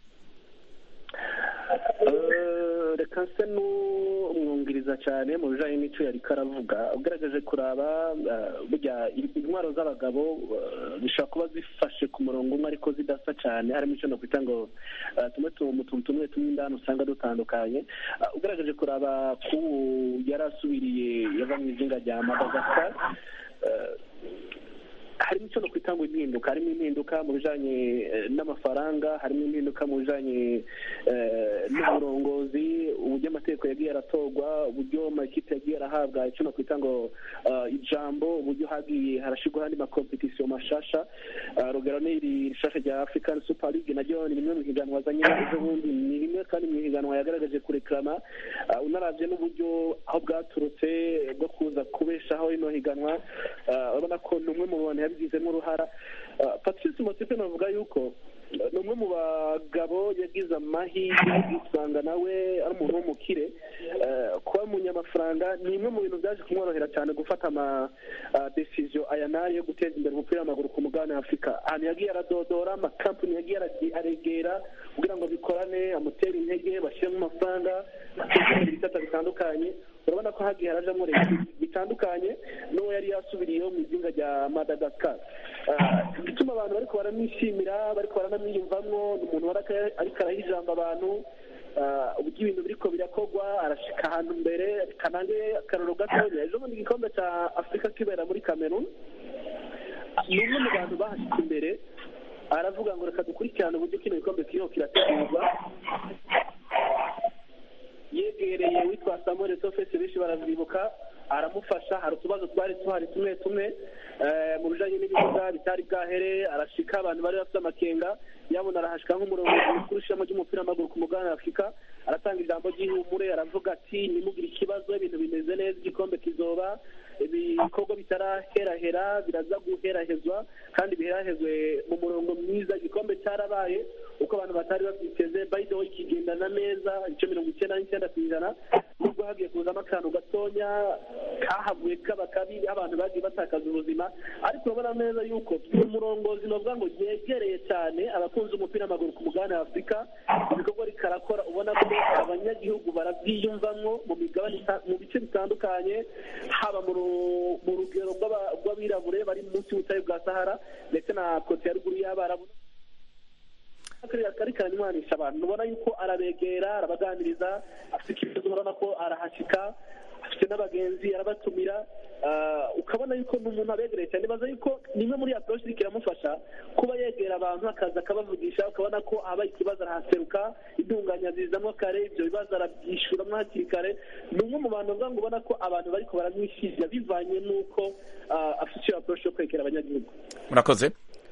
Eh, reka nse n'umwungiriza cyane mu bijyanye n'icyo yari karavuga ugaragaje kuraba eh, burya intwaro z'abagabo eh, zishobora kuba zifashe ku murongo umwe ariko zidasa cyane harimo icyo nakwita ngo eh, tumwe tu- mu tuntu tumwe tumwe indani usanga dutandukanye Eh, ugaragaje kuraba k'ubu yari asubiriye yava mu izinga rya madagascar eh, harimo icyo nakwita ngo impinduka harimo impinduka mu bijyanye eh, n'amafaranga harimo impinduka mu bijyanye eh, n'uburongozi uburyo amategeko yagiye aratorwa uburyo amakipe yagiye arahabwa icyo nakwita ngo eh, ijambo uburyo hagiye harashyirwaho andi makompetisiyo mashasha Eh, urugero ni iri rishasha rya african super league naryo ni rimwe mu higanwa azanye ejo bundi ni rimwe kandi mu higanwa yagaragaje kureklama Eh, unaravye n'uburyo aho bwaturutse bwo kuza kubeshaho rino higanwa eh, urabona ko ni umwe mu bantu yabigizemo uruhara Eh, patrice motipe navuga yuko eh, ni umwe mu bagabo yagize amahirwe usanga nawe ari umuntu w'umukire Eh, kuba umunyamafaranga ni imwe mu bintu byaje kumworohera cyane gufata ama ah, decision aya n'aya yo guteza imbere umupira w'amaguru ku mugabane wa afurika ahantu yagiye aradodora amakampani yagiye aragi- aregera kugira ngo bikorane amutere intege bashyiremo amafaranga bateze imbere ibisata bitandukanye urabona ko hagiye harajamo leta bitandukanye n'uwo yari yasubiriyeho mu izinga rya madagascar Ah, igituma abantu bariko baramwishimira bariko baranamwiyumvamwo ni umuntu waraka- ariko araha ijambo abantu Ah, uburyo ibintu biriko birakorwa arashika ahantu mbere kanange akaroro gatonya ejo bundi igikombe cya afurika kibera muri cameroon ni umwe mu bantu bahashitse imbere aravuga ngo reka dukurikirane uburyo kino gikombe kiriho kirategurwa yegereye witwa samuel sofesi benshi baravyibuka aramufasha hari utubazo twari tuhari tumwe tumwe eh, mu bijanye n'ibibuga bitari bwahere arashika abantu bari bafite amakenga yabona arahashika nk'umurongozi mukuru w'ishami ry'umupira w'amaguru ku mugabane wa afurika aratanga ijambo ry'ihumure aravuga ati nimugire ikibazo ibintu bimeze neza igikombe kizoba ibikorwa bitaraherahera biraza guherahezwa kandi biherahezwe mu murongo mwiza igikombe cyarabaye uko abantu batari babyiteze bayido kigendana neza ibice mirongo icyenda n'icyenda ku ijana nubwo hagiye kuzamo akantu gatonya kahavuye kaba kabi abantu bagiye batakaza ubuzima ariko urabona neza yuko uyu murongozi novuga ngo yegereye cyane abakunzi umupira w'amaguru ku mugabane wa afurika ibikorwa ariko arakora ubona ko abanyagihugu barabyiyumvamo mu migabane ita- mu bice bitandukanye haba mu ru- mu rugero rw'aba- rw'abirabure bari munsi y'ubutayu bwa sahara ndetse na kote ya ruguru y'abarabu kariya kari karanywanisha abantu ubona yuko arabegera arabaganiriza afite ikibazo urabona ko arahashyika afite n'abagenzi arabatumira ah, ukabona yuko ni umuntu abegereye cyane nibaza yuko nimwe muri approche iriko iramufasha kuba yegera abantu akaza akabavugisha ukabona ko habaye ikibazo arahaseruka intunganya zizamo kare ibyo bibazo arabyishyuramo hakiri kare ni umwe mu bantu uvuga ngo ubona ko abantu bariko baramwishyirira bivanye n'uko ah, afite iyo approche yo kwegera abanyagihugu murakoze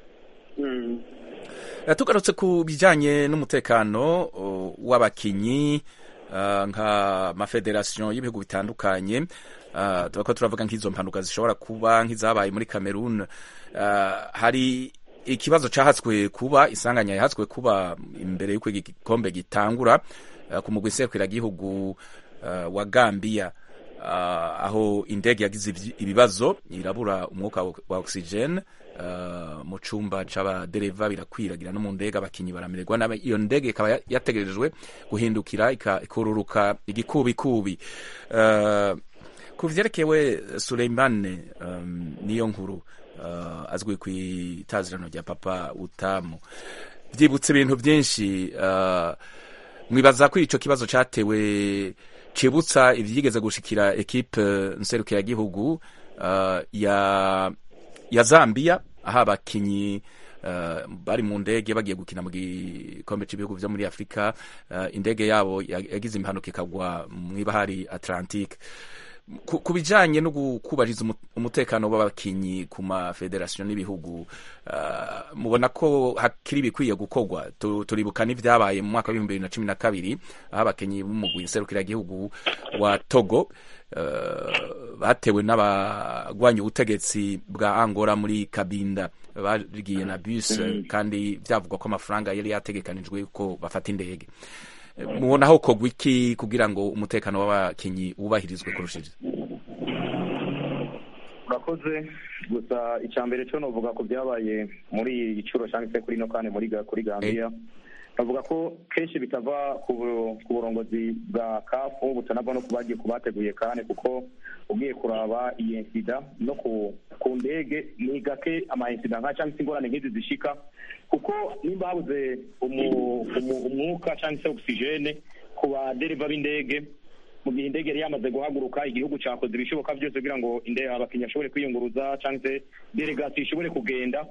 Eh, tugarutse ku bijyanye n'umutekano o, w'abakinyi ah, nk'amafederasiyo y'ibihugu bitandukanye ah, tuba ko turavuga nk'izo mpanuka zishobora kuba nk'izabaye muri cameroon Ah, hari ikibazo cyahatswe kuba isanganya yahatswe kuba imbere y'uko igikombe gitangura ah, ku mugwi nserukiragihugu ah, wa gambia Ah, aho indege yagize ibi- ibibazo irabura umwuka wa- wa oxygen ah, mu cumba c'abadereva birakwiragira no mu ndege abakinyi baramererwa nabi iyo ndege ikaba ya- yategerejwe guhindukira ika- ikururuka igikubikubi Ah, ku vyerekewe Suleimane um, niyo nkuru ah, azwi ku itazirano rya papa utamu vyibutse ibintu vyinshi ah, mwibaza ko ico kibazo catewe cibutsa ivyigeze gushikira ekipe nserukiragihugu uh, ya ya Zambia aho abakinyi uh, bari mu ndege bagiye gukina mu gikombe c'ibihugu vyo muri Afrika uh, indege yabo ya- yagize impanuka ikagwa mw'ibahari Atlantique ku ku bijanye no kubahiriza umu- umutekano w'abakinyi ku mafederasiyo n'ibihugu ah, mubona ko hakiri ibikwiye gukorwa Tu- turibuka n'ivyabaye mu mwaka w'ibihumbi bibiri na cumi na kabiri aho abakinyi b'umugwi nserukiragihugu wa togo ah, batewe n'abagwanya ubutegetsi bwa angora muri kabinda bagiye na bus kandi vyavugwa ko amafaranga yari yategekanijwe ko bafata indege mubona aho kogwa iki kugira ngo umutekano w'abakinyi wubahirizwe kurushiriza urakoze gusa icya mbere cyo novuga ko byabaye muri iyi gicuro cyangwa se kuri ino kandi muri Ga- kuri gambia bavuga ko kenshi bitava ku bu- ku burongozi bwa kafu butanava no ku bagiye ku bateguye kandi kuko ugiye kuraba iyi insida no ku ku ndege ni gake ama insida nka cyangwa se ingorane nk'izi zishika kuko nimba habuze umu- umu- umwuka cyangwa se ogisijene ku badereva b'indege mu gihe indege yari yamaze guhaguruka igihugu cyakoze ibishoboka byose kugira ngo indege abakinnyi bashobore kwiyunguruza cyangwa se delegasiyo ishobore kugenda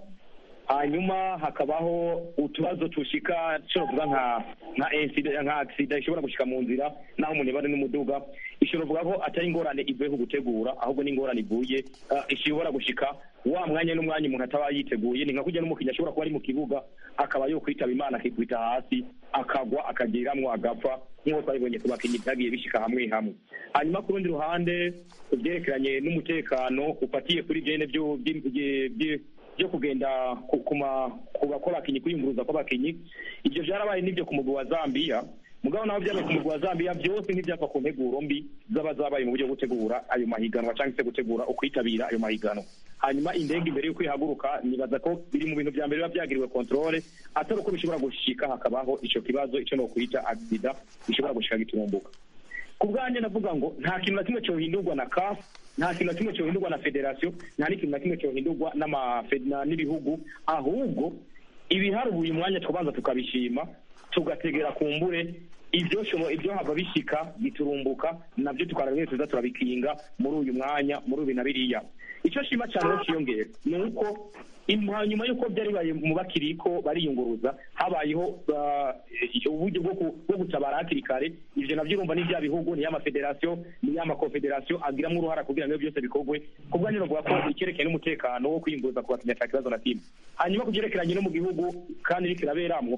hanyuma hakabaho utubazo tushika tuvuga nka nka insida nka agisida ishobora gushika mu nzira naho umuntu yaba ari n'umuduga ishobora kuvuga ko atari ingorane ivuye ku gutegura ahubwo ni ingorane ivuye ah, ishobora gushika wa mwanya n'umwanya umuntu ataba yiteguye ni nka kujya n'umukinnyi ashobora kuba ari mu kibuga akaba yo kwitaba imana akikubita hasi akagwa akagiramwo agapfa nk'uko twabibonye ku bakinnyi byagiye bishika hamwe hamwe hanyuma ku rundi ruhande ku byerekeranye n'umutekano ufatiye kuri byene byo- byi- byi- byi- byo kugenda ku- ku ma- ku bakinnyi kwiyunguruza kw'abakinnyi ibyo byarabaye n'ibyo ku mugwi wa zambiya mugabo naho byabaye ku mugwi wa zambiya byose nk'ibyava ku nteguro mbi zaba zabaye mu buryo bwo gutegura ayo mahiganwa cyangwa se gutegura ukwitabira ayo mahiganwa hanyuma indege imbere y'uko ihaguruka nibaza ko biri mu bintu bya mbere biba byagiriwe kontrole atari uko bishobora gushika hakabaho ico kibazo ico no kwita agisida gishobora gushika gitumbuka ku bwanjye navuga ngo nta kintu na kimwe cyohindurwa na CAF nta kintu na kimwe cyohindurwa na federasiyo nta n'ikintu na kimwe cyohindurwa n'ama- na- n'ibihugu ahubwo ibiharuye uyu mwanya tukabanza tukabishima tugategera ku mbure ibyo shobo ibyo hava bishika biturumbuka nabyo tukara bimwe tuza turabikinga muri uyu mwanya muri uyu na biriya icyo shima cyane rero kiyongera ni uko im- nyuma y'uko byari bibaye mu bakiriko bariyunguruza habayeho ah, uburyo bwo ku- bwo gutabara hakiri kare ivyo navyo urumva ni bya bihugu ni y'amafederasiyo ni y'amakonfederasiyo agiramo uruhara kugira ngo ibyo byose bikorwe ku bwanjye novuga ko icyerekeye n'umutekano wo kwiyunguruza ku bakinnyi ata kibazo na kimwe hanyuma ku byerekeranye no mu gihugu kandi iriko iraberamwo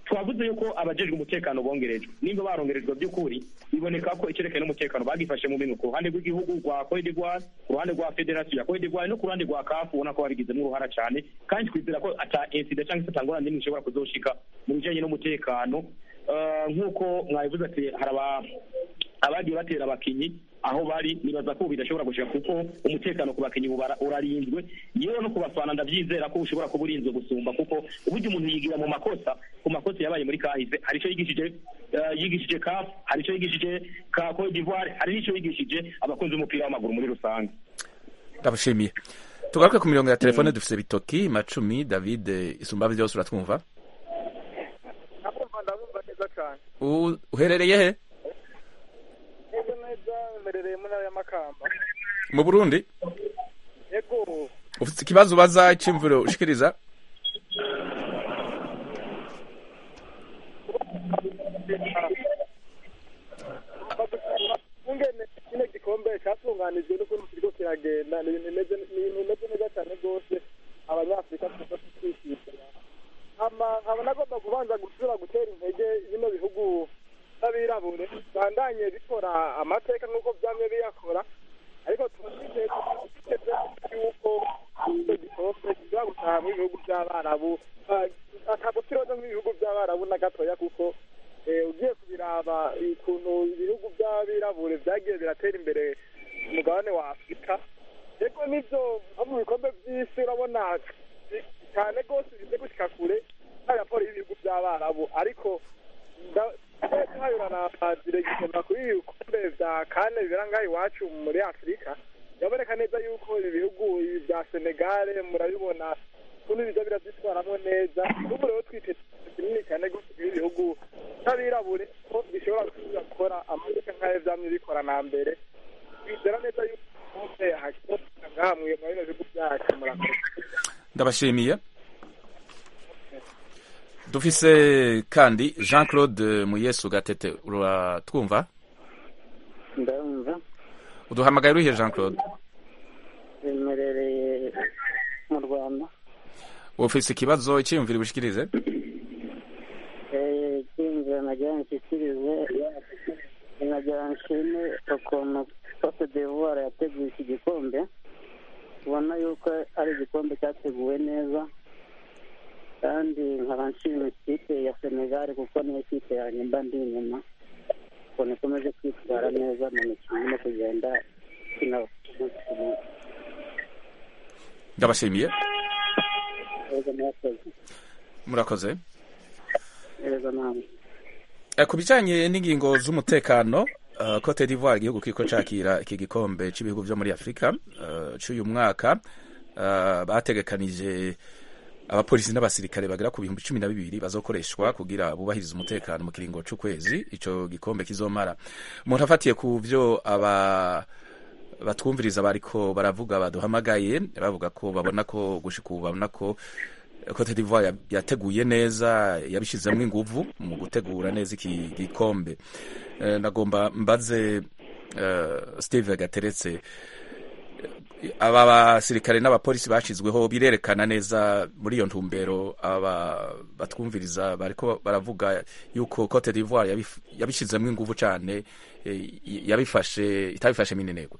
twavuze yuko abajejwe umutekano bongerejwe nimba barongerejwe by'ukuri biboneka ko icyerekeye n'umutekano bagifashe mu minwe ku ruhande rw'igihugu rwa Cote d'Ivoire ku ruhande rwa federasiyo ya Cote d'Ivoire no ku ruhande rwa CAF ubona ko babigizemo uruhara cyane kandi twizera ko ata incident cyangwa se atangorane n'imwe ishobora kuzoshika mu bijanye n'umutekano Eh, nk'uko mwabivuze ati hari aba- abagiye batera abakinyi aho bari nibaza ko ubu bidashobora gushika kuko umutekano ku bakinyi ubu bara- urarinzwe yewe no ku bafana ndabyizera ko ushobora kuba urinzwe gusumba kuko uburyo umuntu yigira mu makosa ku makosa yabaye muri kahise hari icyo yigishije eh, yigishije CAF hari icyo yigishije ka Cote d'Ivoire hari n'icyo yigishije abakunzi b'umupira w'amaguru muri rusange ndabashimiye tugaruke ku mirongo ya telefone dufise bitoki macumi david isumba byose uratwumva ndabumva ndabumva neza cyane U- uherereye he neza neza mberereye mu ntara y'amakamba mu burundi yego ufite ikibazo ubaza iciyumviro ushikiriza ungene kino gikombe cyatunganijwe n'ukuntu kiriko kiragenda ni ibintu bimeze ni ibintu bimeze neza cyane rwose abanyafurika tuza twishimira ama nkaba nagomba kubanza gusubira gutera intege bino bihugu by'abirabure bandanye bikora amateka nk'uko byamye biyakora ariko tubateze yuko icyo gikombe gishobora gutaha mu bihugu by'abarabu Ah, ntabwo kiroza nk'ibihugu by'abarabu na gatoya kuko eh, ugiye kubiraba ukuntu ibihugu by'abirabure byagiye biratera imbere ku mugabane wa afurika yego nibyo nko mu bikombe by'isi urabona bi- cyane rwose bize gushyika kure nta raporo y'ibihugu by'abarabu ariko hayurana diregitema kuri ibi bikombe bya kane bibera ngaha iwacu muri afurika biraboneka neza yuko ibi bihugu ibi bya senegale murabibona ukuntu biza birabyitwaramo neza ubu rero twiteze kinini cyane rwose kuri ibi bihugu by'abirabure ko bishobora gusubira gukora amateka nk'ayo byamye bikora na mbere bizera neza yuko igikombe hakiri ngaha mu bino bihugu byacu murakoze ndabashimiye dufise kandi jean claude muyesu gatete uratwumva ndumva uduhamagaye urihe jean claude bemerereye mu rwanda ufise ikibazo iciyumviro ubushikirize Eh, cyinjira nagira nshyikirize nagira nshime ukuntu cote d'ivoire yateguye iki gikombe ubona yuko ari igikombe cyateguwe neza kandi nkaba nshima ikipe ya senegal kuko niyo kipe yanjye mba ndi inyuma ukuntu ikomeje kwitwara neza mu mikino no kugenda ikina umunsi ku munsi ndabashimiye Yego, murakoze murakoze yego namwe Eh, ku bijanye n'ingingo z'umutekano uh, Cote d'Ivoire igihugu kiriko cakira iki gikombe c'ibihugu vyo muri Afrika uh, c'uyu mwaka uh, bategekanije abapolisi n'abasirikare bagera ku bihumbi cumi na bibiri bazokoreshwa kugira bubahirize umutekano mu kiringo c'ukwezi ico gikombe kizomara umuntu afatiye ku vyo aba batwumviriza bariko baravuga baduhamagaye bavuga ko babona ko gushika ubu babona ko Cote d'Ivoire ya- yateguye neza yabishizemo inguvu mu gutegura neza iki gikombe Eh, nagomba mbaze eh, Steve Gateretse eh, aba basirikare n'abapolisi bashizweho birerekana neza muri iyo ntumbero aba batwumviriza bariko baravuga yuko Cote d'Ivoire yabif- yabishizemo inguvu cane eh, yabifashe itabifashe minenegwe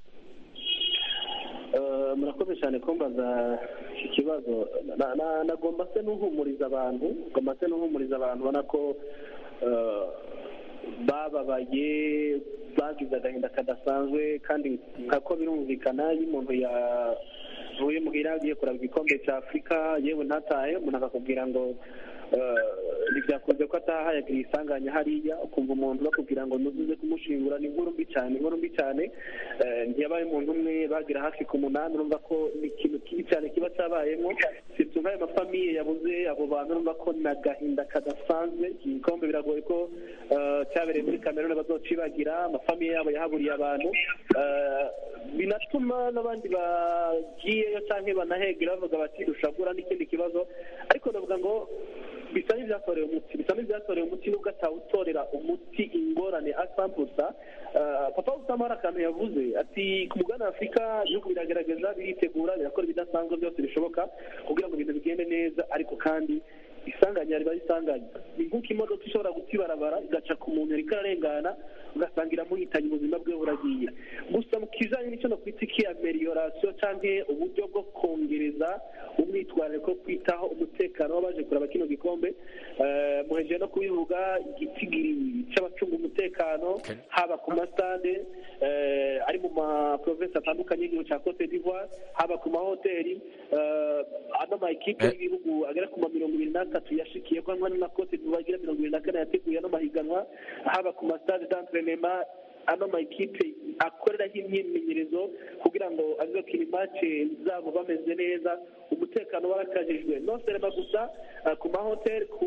Eh, murakoze cyane kumbaza iki kibazo Na- na- nagomba se n'uhumuriza abantu ngomba se n'uhumuriza abantu ubona ko eh, bababaye bagize agahinda kadasanzwe kandi nkako birumvikana iyo umuntu yavuye muhira agiye kuraba igikombe cya afurika yewe ntatahe umuntu akakubwira ngo eh, ntibyakunze ko ataha yagiriye isanganya hariya ukumva umuntu bakubwira ngo nuzuze kumushingura ni inkuru mbi cyane inkuru mbi cyane Eh, ntiyabaye umuntu umwe bagira hafi ku munani urumva ko ni ikintu kibi cyane kiba cyabayemo sibyo nk'ayo mafamiye yabuze abo bantu urumva ko ni agahinda kadasanzwe iki gikombe biragoye ko eh, cyabereye muri kameruni bazocibagira amafamiye yabo yahaburiye abantu Eh, binatuma n'abandi bagiyeyo cyangwa banahegera bavuga bati dushobora n'ikindi kibazo ariko navuga ngo bisa n'ibyatorewe umuti bisa n'ibyatorewe umuti nubwo atawutorera umuti ingorane asambusa Uh, papa usama hari akantu yavuze ati ku mugabane wa afurika ibihugu biragerageza biritegura birakora ibidasanzwe byose bishoboka kugira ngo ibintu bigende neza ariko kandi isanganya riba risanganya ni nk'uko imodoka ishobora guta ibarabara igaca ku muntu yariko ararengana ugasanga iramuhitanye ubuzima bwe buragiye gusa mu kijanye n'icyo no kwita iki ameliorasiyo canke uburyo bwo kongereza umwitwarariko wo kwitaho umutekano w'abaje kuraba kino gikombe eh, muhejeje no kubivuga igitigiri c'abacunga umutekano haba ku masitade eh, ari mu maprovensi atandukanye y'igihugu ca cote d'ivoire haba ku mahoteli eh, ano ma ekipe y'ibihugu agera ku ma mirongo ibiri n'atatu yashikiye ko hamwe na cote d'ivoire igira mirongo ibiri na kane yateguye ano mahiganwa haba ku masitade d'entrenema ano ma ekipe akoreraho imyimenyerezo kugira ngo azokina imace zabo bameze neza umutekano warakajijwe no serema gusa eh, ku mahoteli ku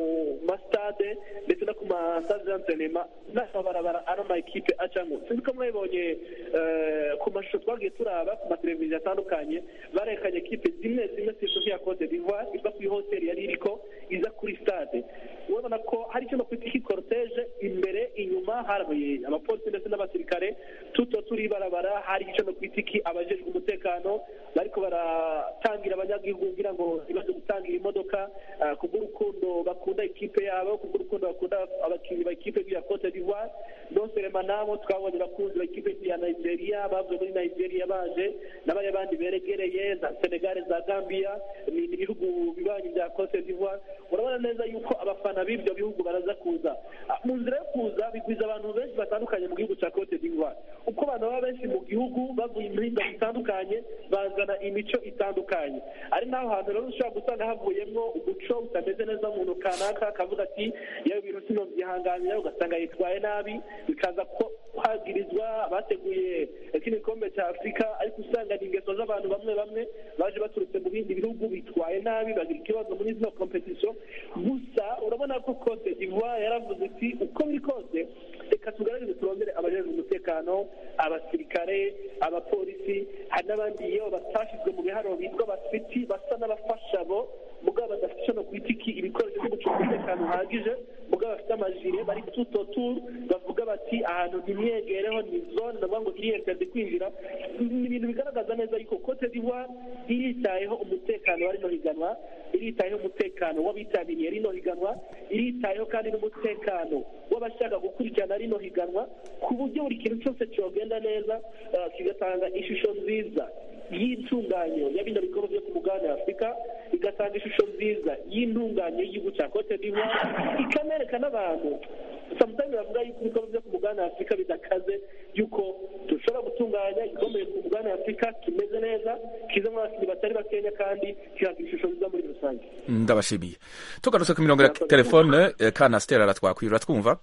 masitade ndetse no ku masitade d'entrenema n'amabarabara ano ma ekipe acamo sinzi ko mwabibonye eh, ku mashusho twagiye turaba ku mateleviziyo atandukanye barekanye ekipe zimwe zimwe si nk'iya cote d'ivoire iva kuri hoteli yari iriko iza kuri stade urabona ko hari icyo no kwita iki cortege imbere inyuma hari abapolisi ndetse n'abasirikare tuto turi ibarabara hari icyo no kwita iki abajejwe umutekano bariko baratangira abanyagihugu kugira ngo ntibaze gutangira imodoka ah, kubw'urukundo bakunda ikipe yabo kubw'urukundo bakunda abakinnyi ba ikipe ya cote d'ivoire noserema nabo twabonye abakunzi ba ikipe ya nigeria bavuye muri nigeria baje n'abari bandi beregereye za senegal za gambia ni ni ibihugu bibanyi bya cote d'ivoire urabona neza yuko abafana b'ibyo bihugu baraza kuza Ah, mu nzira yo kuza bigwiza abantu benshi batandukanye mu gihugu cya cote d'ivoire uko abantu baba benshi mu gihugu bavuye imihinga itandukanye bazana imico itandukanye ari naho hantu rero ushobora gusanga havuyemo umuco utameze neza umuntu kanaka akavuga ati yewe ibintu sino byihanganira ugasanga yitwaye nabi bikaza ko kwagirizwa bateguye kino gikombe cya afurika ariko usanga ni ingeso z'abantu bamwe bamwe baje baturutse mu bindi bihugu bitwaye nabi bagira ikibazo muri zino kompetisiyo gusa urabona ko cote d'ivoire yaravuze iti uko biri kose reka tugaragaze turondere abajejwe umutekano abasirikare abapolisi hari n'abandi iyo batashyizwe mu biharuro bitwa abasiti basa n'abafasha bo mugabo badafite icyo no kwita iki ibikoresho byo gucunga umutekano uhagije mugabo bafite amajire bari tuto turu bavuga bati ahantu ntimwegereho ni zone ndavuga ngo iriyenterde kwinjira ni ibintu bigaragaza neza yuko cote d'ivoire iritayeho umutekano wa rino higanwa iritayeho umutekano w'abitabiriye rino higanwa iritayeho kandi n'umutekano w'abashaka gukurikirana rino higanwa ku buryo buri kintu cyose cyogenda neza eh, kigatanga ishusho nziza y'intunganyo ya bino bikorwa byo ku mugabane wa afurika igatanga ishusho nziza y'intunganyo y'igihugu cya cote d'ivoire ikanereka n'abantu samutayime bavuga yuko ibikorwa byo ku mugabane wa afurika bidakaze yuko dushobora gutunganya igikombe ku mugabane wa afurika kimeze neza kizamo abakinnyi batari bakenya kandi kihagira ishusho nziza muri rusange ndabashimiye tugarutse ku mirongo ya telefone eh, kana asiteri aratwakwiye uratwumva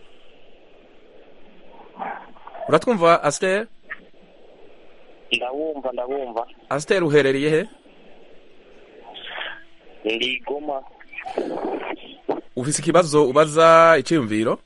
uratwumva asiteri ndabumva ndabumva asiteri uherereye he ndi goma ufise ikibazo ubaza icyiyumviro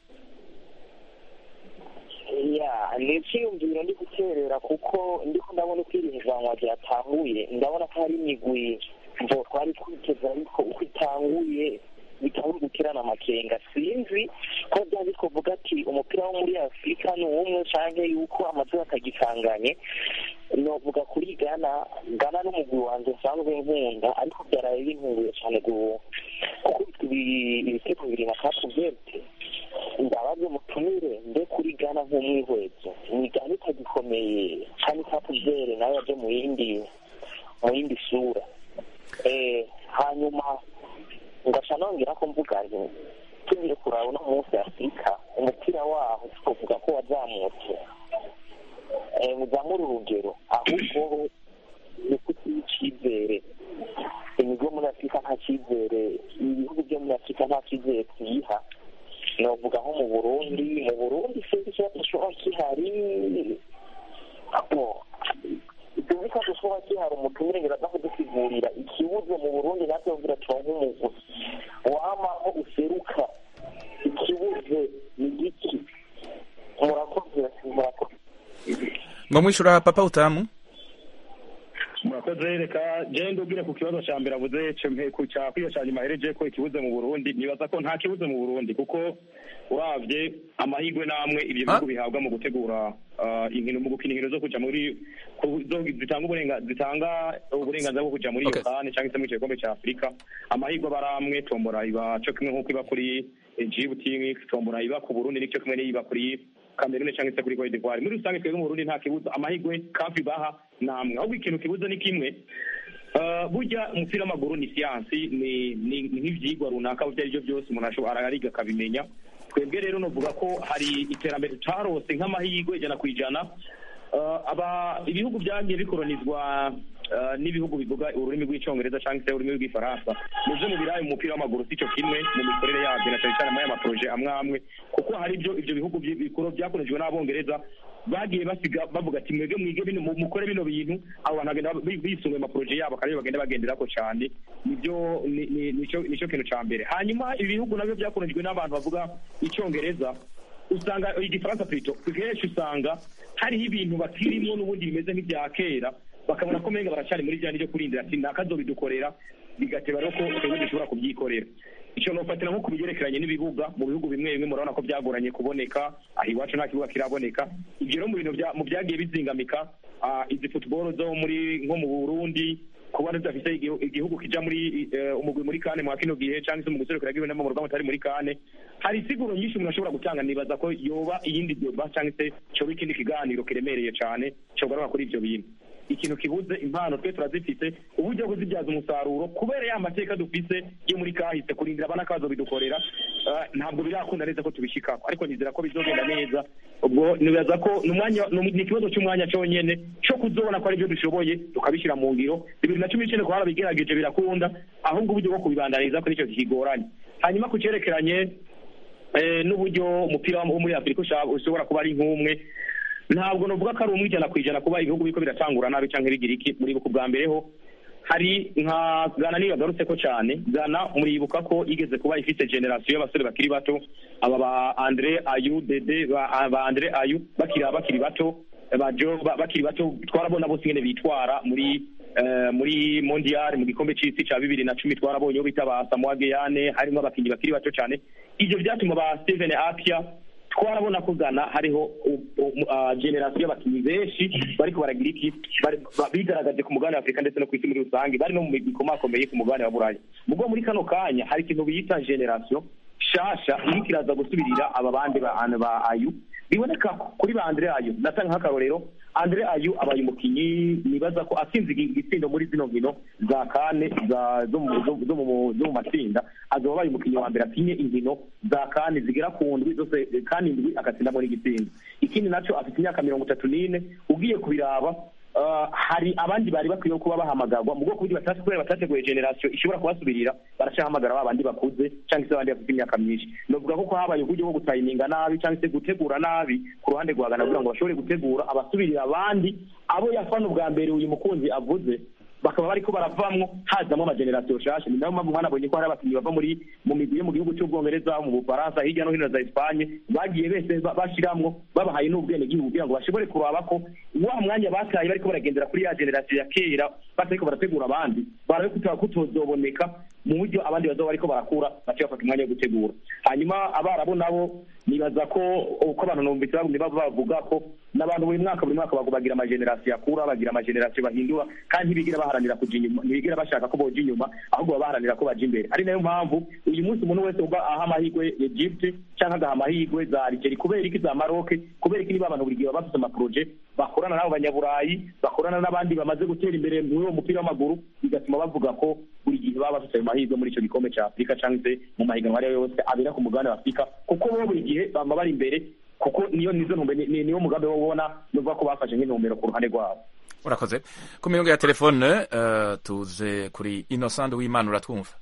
ya ni icyiyumviro ndi guterera kuko ndiko ndabona uko iri higanwa ryatanguye ndabona ko hari imigwi mvo twari twiteze ariko uko itanguye bitari guterana amakenga sinzi ko byari kuvuga ati umupira wo muri afurika ni umwe canke yuko amazina atagikanganye novuga kuri gana gana n'umugwi wanje nsanzwe nkunda ariko byaraye bintunguye cane gu- kuko ibi- ibitego bibiri na kapu verte ndabaze mutumire mbe kuri gana nk'umwihwezo ni gana itagikomeye kandi kapu vere nayo yaje mu yindi mu yindi sura eh hanyuma ngaca nongera ko mvuga nti tugiye kuraba uno munsi afurika umupira waho tukavuga ko wazamutse eh, muzamura urugero ahubwo ni kutiha icyizere ibigo muri afurika nta cyizere ibihugu byo muri afurika nta cyizere tuyiha novuga nko mu burundi mu burundi sinzi ikibazo gishobora kihari abo tuzi ko dushobora kihari umutumire ngira aza kudusigurira ikibuze mu burundi natwe kugira turonke umugwi wamaho useruka ikibuze ni giki murakoze murakoze ngo mwishura papa utamu murakoze reka jewe ndubwire ku kibazo ca mbere avuze cempe ku ca kwiyo ca nyuma hereje ko ikibuze mu burundi nibaza ko nta kibuze mu burundi kuko uravye amahirwe n'amwe ivyo bihugu bihabwa mu gutegura ah, inkino mu gukina inkino zo kuja muri ku- zo- zitanga uburenga zitanga uburenganzira bwo kuja muri iyo Okay. kane canke se muri ico gikombe ca afurika amahirwe aba ari amwe tombora iba co kimwe nk'uko iba kuri djibouti tombora iba ku burundi nico kimwe n'iyiba kuri kamerune canke se kuri cote d'ivoire muri rusange twebwe mu burundi nta kibuza amahirwe kafi baha namwe ahubwo ikintu kibuza ni kimwe Uh, burya umupira w'amaguru ni siyansi ni ni ni nk'ivyigwa runaka ibyo ari byo byose umuntu ashobora ariga akabimenya twebwe rero novuga ko hari iterambere tutarose nk'amahirwe ijana ku ijana Uh, aba ibihugu byagiye bikoronizwa uh, n'ibihugu bivuga ururimi rw'icyongereza cyangwa se ururimi rw'ifaransa muze mu birayi mu mupira w'amaguru si cyo kimwe mu mikorere yabyo na cyane cyane muri aya maporoje amwe amwe kuko hari ibyo ibyo bihugu byi- bikuru byakoreshejwe n'abongereza bagiye basiga bavuga ati mwebwe mwige bino mu- mukore bino bintu abo bantu bagenda bi- bisunga amaporoje yabo kandi bagenda bagenderako cyane nibyo ni- ni- nicyo nicyo kintu cya mbere hanyuma ibi bihugu nabyo byakoreshejwe n'abantu bavuga icyongereza usanga igifaransa plutôt kenshi usanga hariho ibintu bakirimo n'ubundi bimeze nk'ibya kera bakabona ko menga baracari muri rya ryo kurindira ati nakazobidukorera bigateba rero ko twebwe dushobora kubyikorera icyo nofatira nko ku bigerekeranye n'ibibuga mu bihugu bimwe bimwe murabona ko byagoranye kuboneka aha iwacu nta kibuga kiraboneka ibyo rero mu bintu bya- mu byagiye bizingamika ah, izi football zo muri nko mu burundi kuba tudafite igihu- igihugu kija muri eh, umugwi muri kane mwa kino gihe cyangwa se mu guserukira bw'iwe mu rugamba utari muri kane hari isiguro nyinshi umuntu ashobora gutanga nibaza ko yoba iyindi doba cyangwa se cyoba ikindi kiganiro kiremereye cyane cyogaruka kuri ibyo bintu ikintu kibuze impano twe turazifite uburyo bwo kuzibyaza umusaruro kubera ya mateka dufise yo muri kahise kurindira abana kazo bidukorera ah, ntabwo birakunda neza ko tubishikako ariko nizera ko bizogenda neza ubwo nibaza ko ni umwanya ni ni ikibazo cy'umwanya cyonyene cyo kuzobona ko ari byo dushoboye tukabishyira mu ngiro bibiri na cumi n'icyenda ko harabigerageje birakunda ahubwo uburyo bwo kubibandaniza ko nicyo kigoranye hanyuma ku cyerekeranye eh, n'uburyo umupira wo muri afurika usha- ushobora kuba ari nk'umwe ntabwo navuga ko ari umwe ijana ku ijana kuba ibihugu biriko biratangura nabi cyangwa bigira iki muribuka ubwa mbere ho hari nka gana niyo yagarutse ko cyane gana muribuka ko igeze kuba ifite generasiyo y'abasore bakiri bato aba ba andre ayu dede ba, ba andre ayu bakiri bakiri bato ba jo ba- bakiri bato twarabona bose ingene bitwara muri eh, muri mondial mu gikombe c'isi ca bibiri na cumi twarabonye bita ba Samoa Geyane harimo abakinyi bakiri bato cyane ivyo vyatuma ba Steven Apia twarabona ko Ghana hariho u- u- ah, generasiyo y'abakinnyi benshi bariko baragira iki bari- ba- bigaragaje ku mugabane wa afurika ndetse no ku isi muri rusange bari no mu migwi ikomakomeye ku mugabane wa burayi mubwo muri kano kanya hari ikintu bita generasiyo shasha iriko iraza gusubirira aba bandi ba ba ayu biboneka kuri ba andre ayu natanga nk'akarorero andre ayu abaye umukinyi nibaza ko atsinze igi- igitsindo muri zino nkino za kane za- zo mu- zo- zo mu zo mu matsinda azoba abaye umukinyi wa mbere atinye inkino za kane zigera ku ndwi zose eh, kane indwi agatsindamo n'igitsindo ikindi naco afite imyaka mirongo itatu n'ine ugiye kubiraba Uh, hari abandi bari bakwiye kuba bahamagarwa mu bwoko bw'ibatazi kubera batateguye generasiyo ishobora kubasubirira baracahamagara ba bandi bakuze cyangwa se abandi bafite imyaka myinshi novuga ko ko habaye uburyo bwo gutayiminga nabi cyangwa se gutegura nabi ku ruhande rwa Ghana kugira ngo bashobore gutegura abasubirira abandi abo yafana ubwa mbere uyu mukunzi avuze bakaba bariko baravamwo hazamo amagenerasiyo shasha ni nayo mpamvu mwanabonye ko hari abakinnyi bava muri mu migwi yo mu gihugu cy'ubwongereza mu bufaransa hirya no hino za espanye bagiye bese ba- bashiramwo babahaye n'ubwene gihugu kugira ngo bashobore kuraba ko wa mwanya bataye bariko baragendera kuri ya generasiyo ya kera batariko barategura abandi barabe kuta- kutozoboneka mu buryo abandi bazoba bariko barakura bace bafata umwanya wo gutegura hanyuma abarabu nabo nibaza ko uko abantu numvise bagumye baba bavuga ko n'abantu buri mwaka buri mwaka bagu- bagira amagenerasiyo akura bagira amagenerasiyo bahindura kandi ntibigira baharanira kuja inyuma ntibigira bashaka ko boja inyuma ahubwo baba baharanira ko baja imbere ari nayo mpamvu uyu munsi umuntu wese uba aha amahirwe Egypt canke agaha amahirwe za Algeria kubera iki za Maroc kubera iki niba abantu buri gihe baba bafise amaproje bakorana n'abo banyaburayi bakorana n'abandi bamaze gutera imbere muri uwo mupira w'amaguru bigatuma bavuga ko buri gihe baba bafite ayo mahirwe muri ico gikombe ca Afurika canke se mu mahiganwa ayo ariyo yose abera ku mugabane wa Afurika kuko bo buri gihe bama bari imbere kuko niyo nizo ntumbe ni- ni- niwo mugambi wo ubona nuvuga ko bafashe nk'intumbero ku ruhande rwabo urakoze ku mirongo ya telefone eh, tuze kuri innocent w'imana uratwumva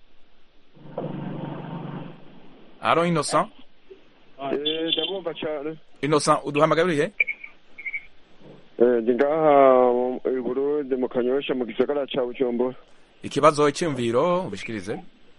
aro innocent ndabumva cyane innocent uduhamagariye Eh, ndi ngaha mu- i burundi mu kanyosha mu gisagara ca bujumbura ikibazo icyumviro ubishikirize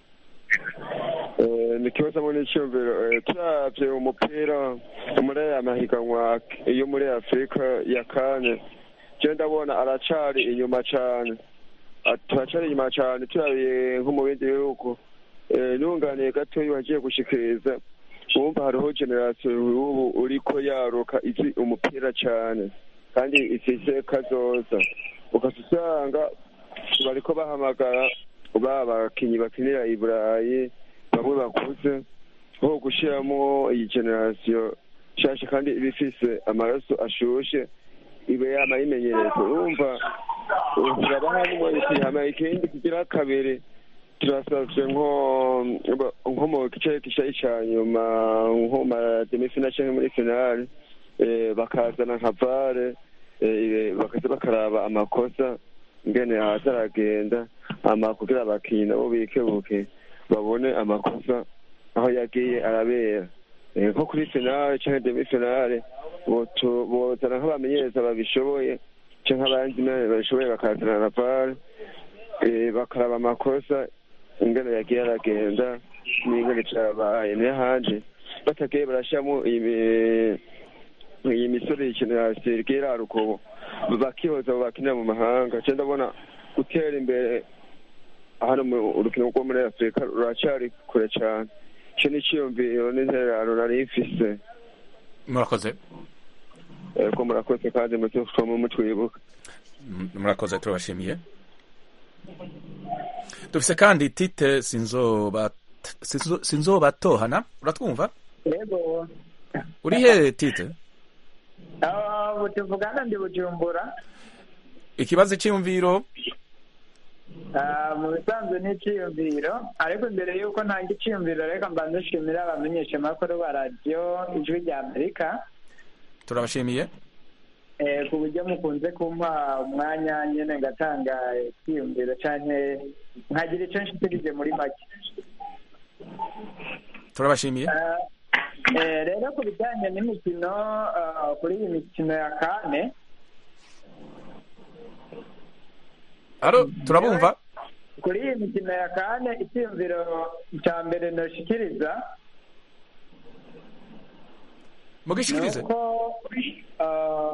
Eh, ni kibazo muri icyumviro Eh, turavye umupira muri aya mahiganwa yo muri afurika ya kane je ndabona aracari inyuma cane ah, turacari inyuma cane turabiye nko mu bindi bihugu Eh, nunganiye gatoyi wagiye gushikiriza wumva hariho generasiyo y'ubu uriko yaruka izi umupira cane kandi ifise kazoza ukasa usanga bariko bahamagara ba bakinyi bakinira i burayi bamwe bakuze nko gushiramo iyi generasiyo nshasha kandi iba ifise amaraso ashushe ibe yama yimenyereza urumva turabaha n'umwanya tuyihama ikindi kigira kabiri turasavye nko nko mu gice gishayi ca nyuma nko mu mademifinale canke muri finale eh, bakazana nka vare eh, bakaza bakaraba amakosa ngene haza aragenda ama kugira abakinyi nabo bikebuke babone amakosa aho yagiye arabera Eh, nko kuri finale canke demi finale botu- bozana nk'abamenyereza babishoboye canke abandi nane babishoboye bakazana na vare eh, bakaraba amakosa ingene yagiye aragenda n'ingene cabaye n'ahandi batagiye barashiramo iyi iyi misore y'igenerasiyo igiye iraruka ubu bakihoza abo bakinira mu mahanga ca ndabona gutera imbere hano mu urukino rwo muri afurika ruracari kure cane ico ni iciyumviro n'intererano nari mfise murakoze ko murakoze kandi mutuma mutwibuka Mm, murakoze turabashimiye dufise kandi tite sinzoba sinzo- sinzobatohana uratwumva yego uri he tite aho tuvugana ndi bujumbura ikibazo cy'imviro Ah, mu bisanzwe ni icyiyumviro ariko mbere y'uko ntanga icyiyumviro reka mbanza nshimira abamenyeshamakuru ba radiyo ijwi rya amerika turabashimiye eh, ku buryo mukunze kumpa umwanya nyine ngatanga icyiyumviro cyane nkagira icyo nshikirije muri make turabashimiye Ah, eh, rero ku bijyanye n'imikino ah, kuri iyi mikino ya kane aro turabumva kuri iyi mikino ya kane icyiyumviro cya mbere nashikiriza mugishikirize nuko ah,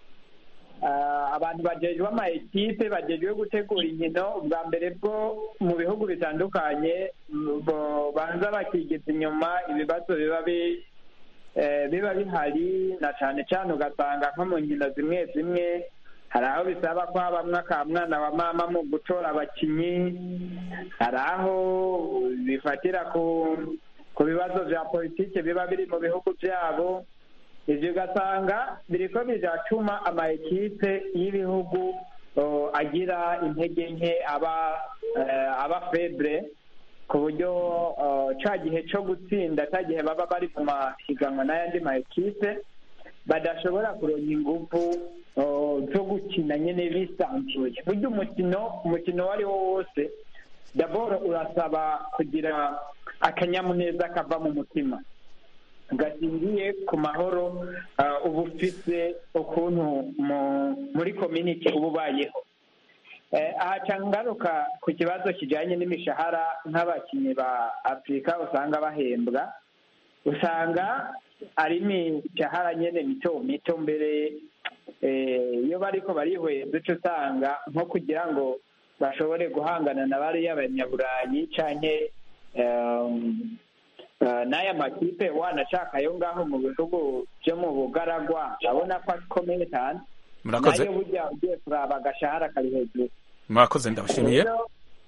ah, abantu bajejwe ama ekipe bajejwe gutegura inkino ubwa mbere bwo mu bihugu bitandukanye mm, bo- banza bakigiza inyuma ibibazo biba bi- eh, biba bihari na cyane cyane ugasanga nko mu nkino zimwe zimwe hari aho bisaba ko habamwo aka mwana wa mama mu gutora abakinyi hari aho bifatira ku ku bibazo vya politike biba biri mu bihugu vyabo ivyo ugasanga biriko biratuma ama ekipe y'ibihugu oh, agira intege nke aba eh, aba febre ku buryo oh, ca gihe co gutsinda ca gihe baba bari mu mahiganwa n'ayandi ma ekipe badashobora kuronka inguvu oh, zo gukina nyene bisanzuye burya umukino umukino uwo ari wo wose daboro urasaba kugira akanyamuneza kava mu mutima gashingiye ku mahoro ah, uba ufise ukuntu mu- muri community uba ubayeho Eh, aha ca ngaruka ku kibazo kijanye n'imishahara nk'abakinnyi ba afurika usanga bahembwa usanga ari imishahara nyene mito mito mbere eh, iyo bariko barihweza uca usanga nko kugira ngo bashobore guhangana na bariya banyaburayi canke em, eh, n'aya makipe wanashaka yo ngaho mu bihugu vyo mu bugaragwa abona ko akomeye cyane Murakoze. nayo burya ugiye kuraba agashahara kari hejuru murakoze ndabashimiye Rero,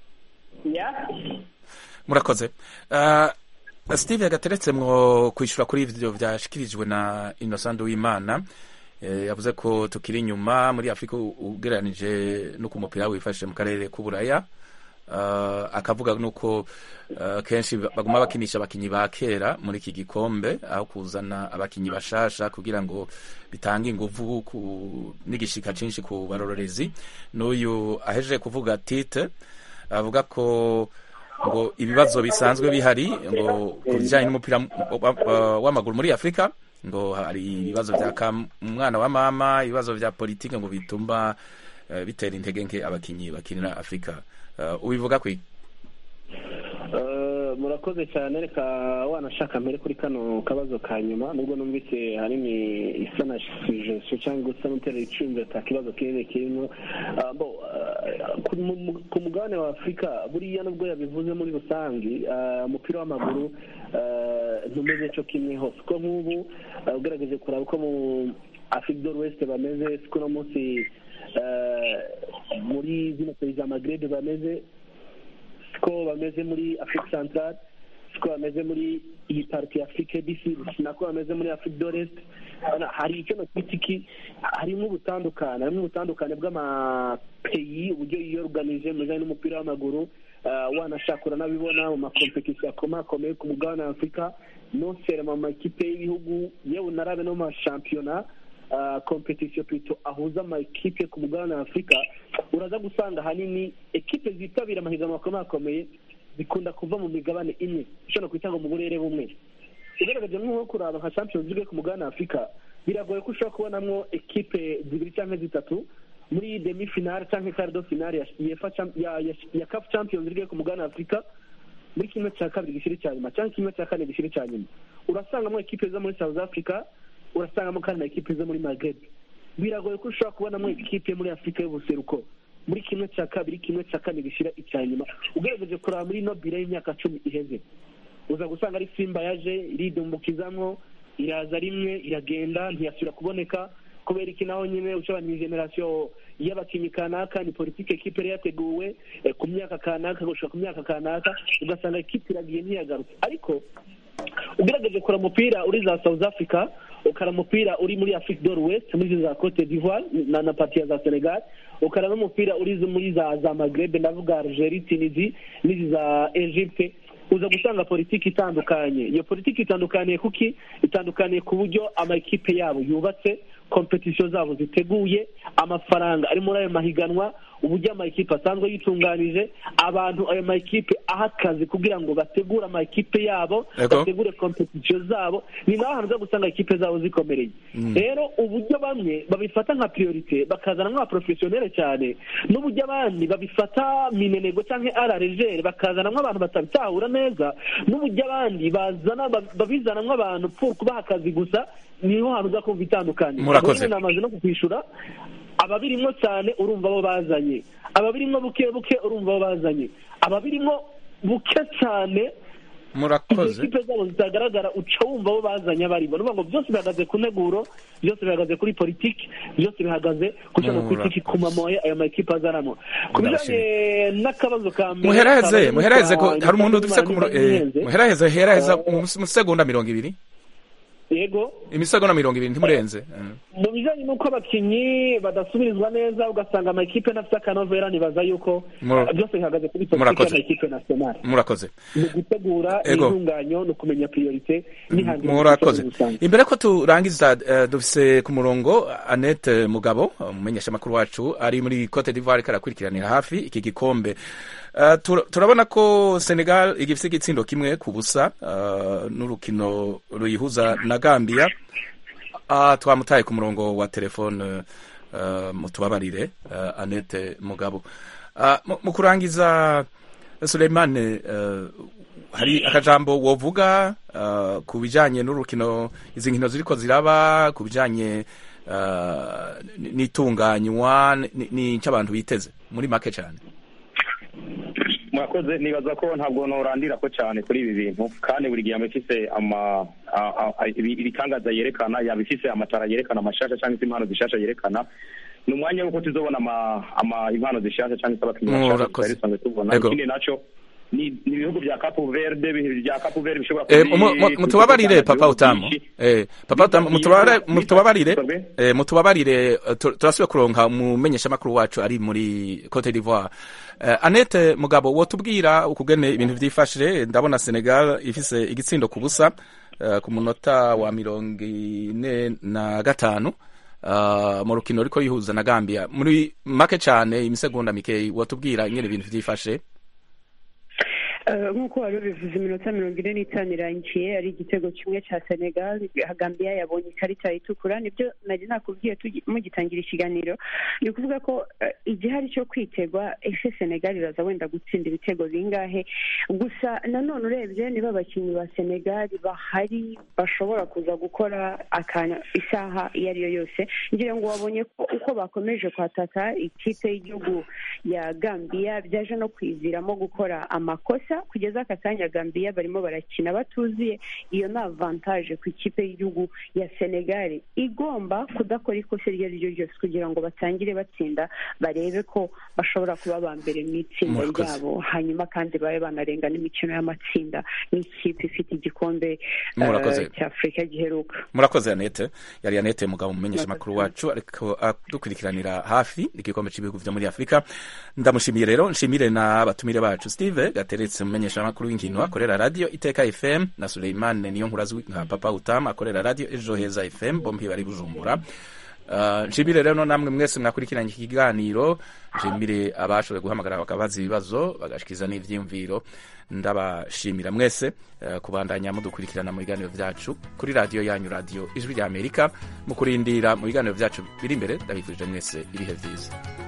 ya murakoze Ah, steve gateretse mwo kwishyura kuri ivyo vyashikirijwe na innocent w'imana Eh, yavuze ko tukiri inyuma muri afurika u- ugereranije no ku mupira wifashe mu karere k'uburaya Ah, akavuga nuko ah, kenshi baguma bakinisha abakinyi ba kera muri iki gikombe aho kuzana abakinyi bashasha kugira ngo bitange inguvu ku n'igishika cinshi ku barorerezi n'uyu ahejeje kuvuga tite avuga ko ngo ibibazo bisanzwe bihari ngo ku bijyanye n'umupira wa- wa- w'amaguru muri afurika ngo hari ibibazo bya kam- umwana wa mama ibibazo bya politike ngo bituma eh, bitera intege nke abakinyi bakinira afurika Eh, ubivuga kwi Eh, murakoze cyane reka wanashaka mbere kuri kano kabazo ka nyuma nubwo numvise hanini isa na sujeso cyangwa gusa n'utera icumbi ata kibazo kinini kirimo Ah, bo, ah, ku mu- ku mugabane wa afurika buriya nubwo yabivuze muri rusange ah, umupira w'amaguru ah, ntumeze cyo kimwe hose ko nk'ubu ah, ugerageje kuraba uko mu afurika do west bameze siko uno munsi ah, muri zino perezida za magrebe bameze siko bameze muri afurika centrale siko bameze muri iyi pariti ya afurika disi nako bameze muri afurika do rest Urabona, hari icyo nakwita iki harimo ubutandukane harimo ubutandukane bw'amapeyi uburyo yiyoruganije mu bijyanye n'umupira w'amaguru Ah, wanashaka uranabibona mu makompetisiyo akomakomeye ku mugabane wa afurika nosere mu makipe y'ibihugu yewe unarabe no mu mashampiyona ah, kompetisiyo pito ahuza amakipe ku mugabane wa afurika uraza gusanga ahanini ekipe zitabira amahiganwa akomakomeye zikunda kuva mu migabane imwe ishobora kwita ngo mu burere bumwe ugaragaje nk'uwo kuraba nka champions league ku mugabane wa afurika biragoye ko ushobora kubonamo ekipe zibiri cyangwa zitatu muri demi finale cyangwa cardo finale ya UEFA Cham- ya ya, ya CAF champions league ku mugabane wa afurika muri kimwe cya kabiri gishiri cya nyuma cyangwa kimwe cya kane gishiri cya nyuma urasangamo ekipe zo muri south africa urasangamo kandi na ekipe zo muri maghreb biragoye ko ushobora kubonamo ekipe muri afurika y'ubuseruko muri kimwe cya kabiri kimwe cya kane gishira icya nyuma ugerageje kuraba muri nobile y'imyaka cumi iheze uza gusanga ari simba yaje iridumbukizamwo iraza rimwe iragenda ntiyasubira kuboneka kubera iki naho nyine ushobora ni generasiyo y'abakinnyi kanaka ni politiki ekipe yari yateguwe eh, ku myaka kanaka gushika ku myaka kanaka ugasanga ekipe iragiye ntiyagarutse ariko ugerageje kura umupira uri za south africa ukara umupira uri muri afrique do west muri za cote d'ivoire na, na parti ya za senegal ukara n'umupira uri zo muri za za magrebe ndavuga algerie tunisie n'izi za egypte uza gusanga politiki itandukanye iyo politiki itandukaniye kuki itandukaniye ku buryo amakipe yabo yubatse kompetisiyo zabo ziteguye amafaranga ari muri ayo mahiganwa uburyo amakipe asanzwe yitunganije abantu ayo makipe aha akazi kugira ngo bategure amakipe yabo Yego. bategure kompetisiyo zabo ni naho hantu uza gusanga ikipe zabo zikomereye Mm. rero uburyo bamwe babifata nka priorite bakazana nk'abaprofesiyoneri cyane n'uburyo abandi babifata minenego cyangwa araregere bakazana nk'abantu batabitahura neza n'uburyo abandi bazana babizana nk'abantu pour kubaha akazi gusa niho hantu uza kumva itandukanye Murakoze. Ubwo nyine namaze no kukwishura ababirimwo cyane urumva abo bazanye ababirimwo buke buke urumva abo bazanye ababirimwo buke cyane murakoze izo kipe zabo zitagaragara uca wumva abo bazanye abarimo nuvuga ngo byose bihagaze ku nteguro byose bihagaze kuri politiki byose bihagaze ku cyo Murakoze. politiki ku mamoye ayo makipe azanamo ku bijyanye n'akabazo ka mbere muheraheze kabaye muheraheze ko n'utwa- hari umuntu dufite ku n'utwa- muro- eh, n'ihenze. muheraheze heraheza mu mu segonda mirongo ibiri yego imisegonda mirongo ibiri ntimurenze Eh. mu bijyanye n'uko abakinnyi badasubirizwa neza ugasanga amakipe ntafite akanovera nibaza yuko Mur- uh, byose bihagaze kuri politiki Murakoze. y'amakipe nasiyonari murakoze ni ugutegura Ego. intunganya no kumenya priorite n'ihangira murakoze muri rusange. imbere ko turangiza eh, dufise ku murongo annette mugabo umumenyeshamakuru wacu ari muri cote d'ivoire ariko arakurikiranira hafi iki gikombe Eh, tur- turabona ko senegal igifise igitsindo kimwe ku busa eh, n'urukino ruyihuza na gambia Ah, twamutaye ku murongo wa telefone uh, mutubabarire uh, Annette Mugabo uh, mu- mu kurangiza Suleimane uh, hari akajambo wovuga uh, ku bijanye n'urukino izi nkino ziriko ziraba ku bijanye uh, n- n'itunganywa n- n'icyo abantu biteze muri make cyane murakoze nibaza ko ntabwo norandira ko cyane kuri ibi bintu kandi buri gihe aba ifise ama a- a- a- ibi- ibitangaza yerekana yaba ifise amatara yerekana amashasha cyangwa se impano zishasha yerekana ni umwanya w'uko tuzobona ama ama impano zishasha cyangwa se abakinnyi bashasha Murakoze. tutari dusanzwe tubona Ego. ikindi naco ni ni ibihugu bya Cape Verde ibihugu bya Cape Verde bishobora Eh, kubi- mu- mu- mutubabarire papa ibihugu utamu byinshi. eh, papa utamu mutubabare- Biza- mutubabarire biza- eh, mutubabarire eh, tu- turasubiye kuronka umumenyeshamakuru wacu ari muri cote d'ivoire eh, annette mugabo wotubwira ukugene ibintu vyifashe ndabona senegal ifise igitsindo ku busa eh, ku munota wa mirongo ine na gatanu uh, mu rukino riko yihuza na gambia muri make cane imisegonda mikeyi wotubwira ingene ibintu vyifashe Eh, nk'uko wari ubivuze iminota mirongo ine n'itanu irangiye ari igitego kimwe cya senegal gambia yabonye ikarita itukura nibyo nari nakubwiye tugi- mugitangira ikiganiro ni ukuvuga ko eh, igihari cyo kwitegwa ese senegal iraza wenda gutsinda ibitego bingahe gusa nanone urebye niba abakinnyi ba senegal bahari bashobora kuza gukora akanya isaha iyo ari yo yose ngira ngo wabonye ko uko bakomeje kwataka ikipe y'igihugu ya gambia byaje no kwiziramo gukora amakosa kugeza aka kanya gambia barimo barakina batuzuye iyo ni avantaje ku ikipe y'igihugu ya senegal igomba kudakora ikosa iryo ari ryo ryose kugira ngo batangire batsinda barebe ko bashobora kuba ba mbere mu itsinda Murakoze. ryabo hanyuma kandi babe banarenga n'imikino y'amatsinda n'ikipe ifite igikombe eh, Murakoze. cy'afurika giheruka murakoze yanete yari yanete mugabo mumenyesha amakuru wacu ariko adukurikiranira hafi igikombe cy'ibihugu vyo muri afurika ndamushimiye rero nshimire n'abatumire bacu steve gateretse mumenyesha amakuru w'inkino akorera radio iteka fm na suleimane niyo nkuru azwi nka papa utama akorera radio ejo heza fm bombi bari bujumbura Uh, nshimire rero namwe mwese mwakurikiranye iki kiganiro nshimire abashoboye guhamagara bakabaza ibibazo bagashikiza n'ivyiyumviro ndabashimira mwese uh, kubandanya mudukurikirana mu biganiro vyacu kuri radiyo yanyu radiyo ijwi rya amerika mu kurindira mu biganiro vyacu biri imbere ndabifurije mwese ibihe vyiza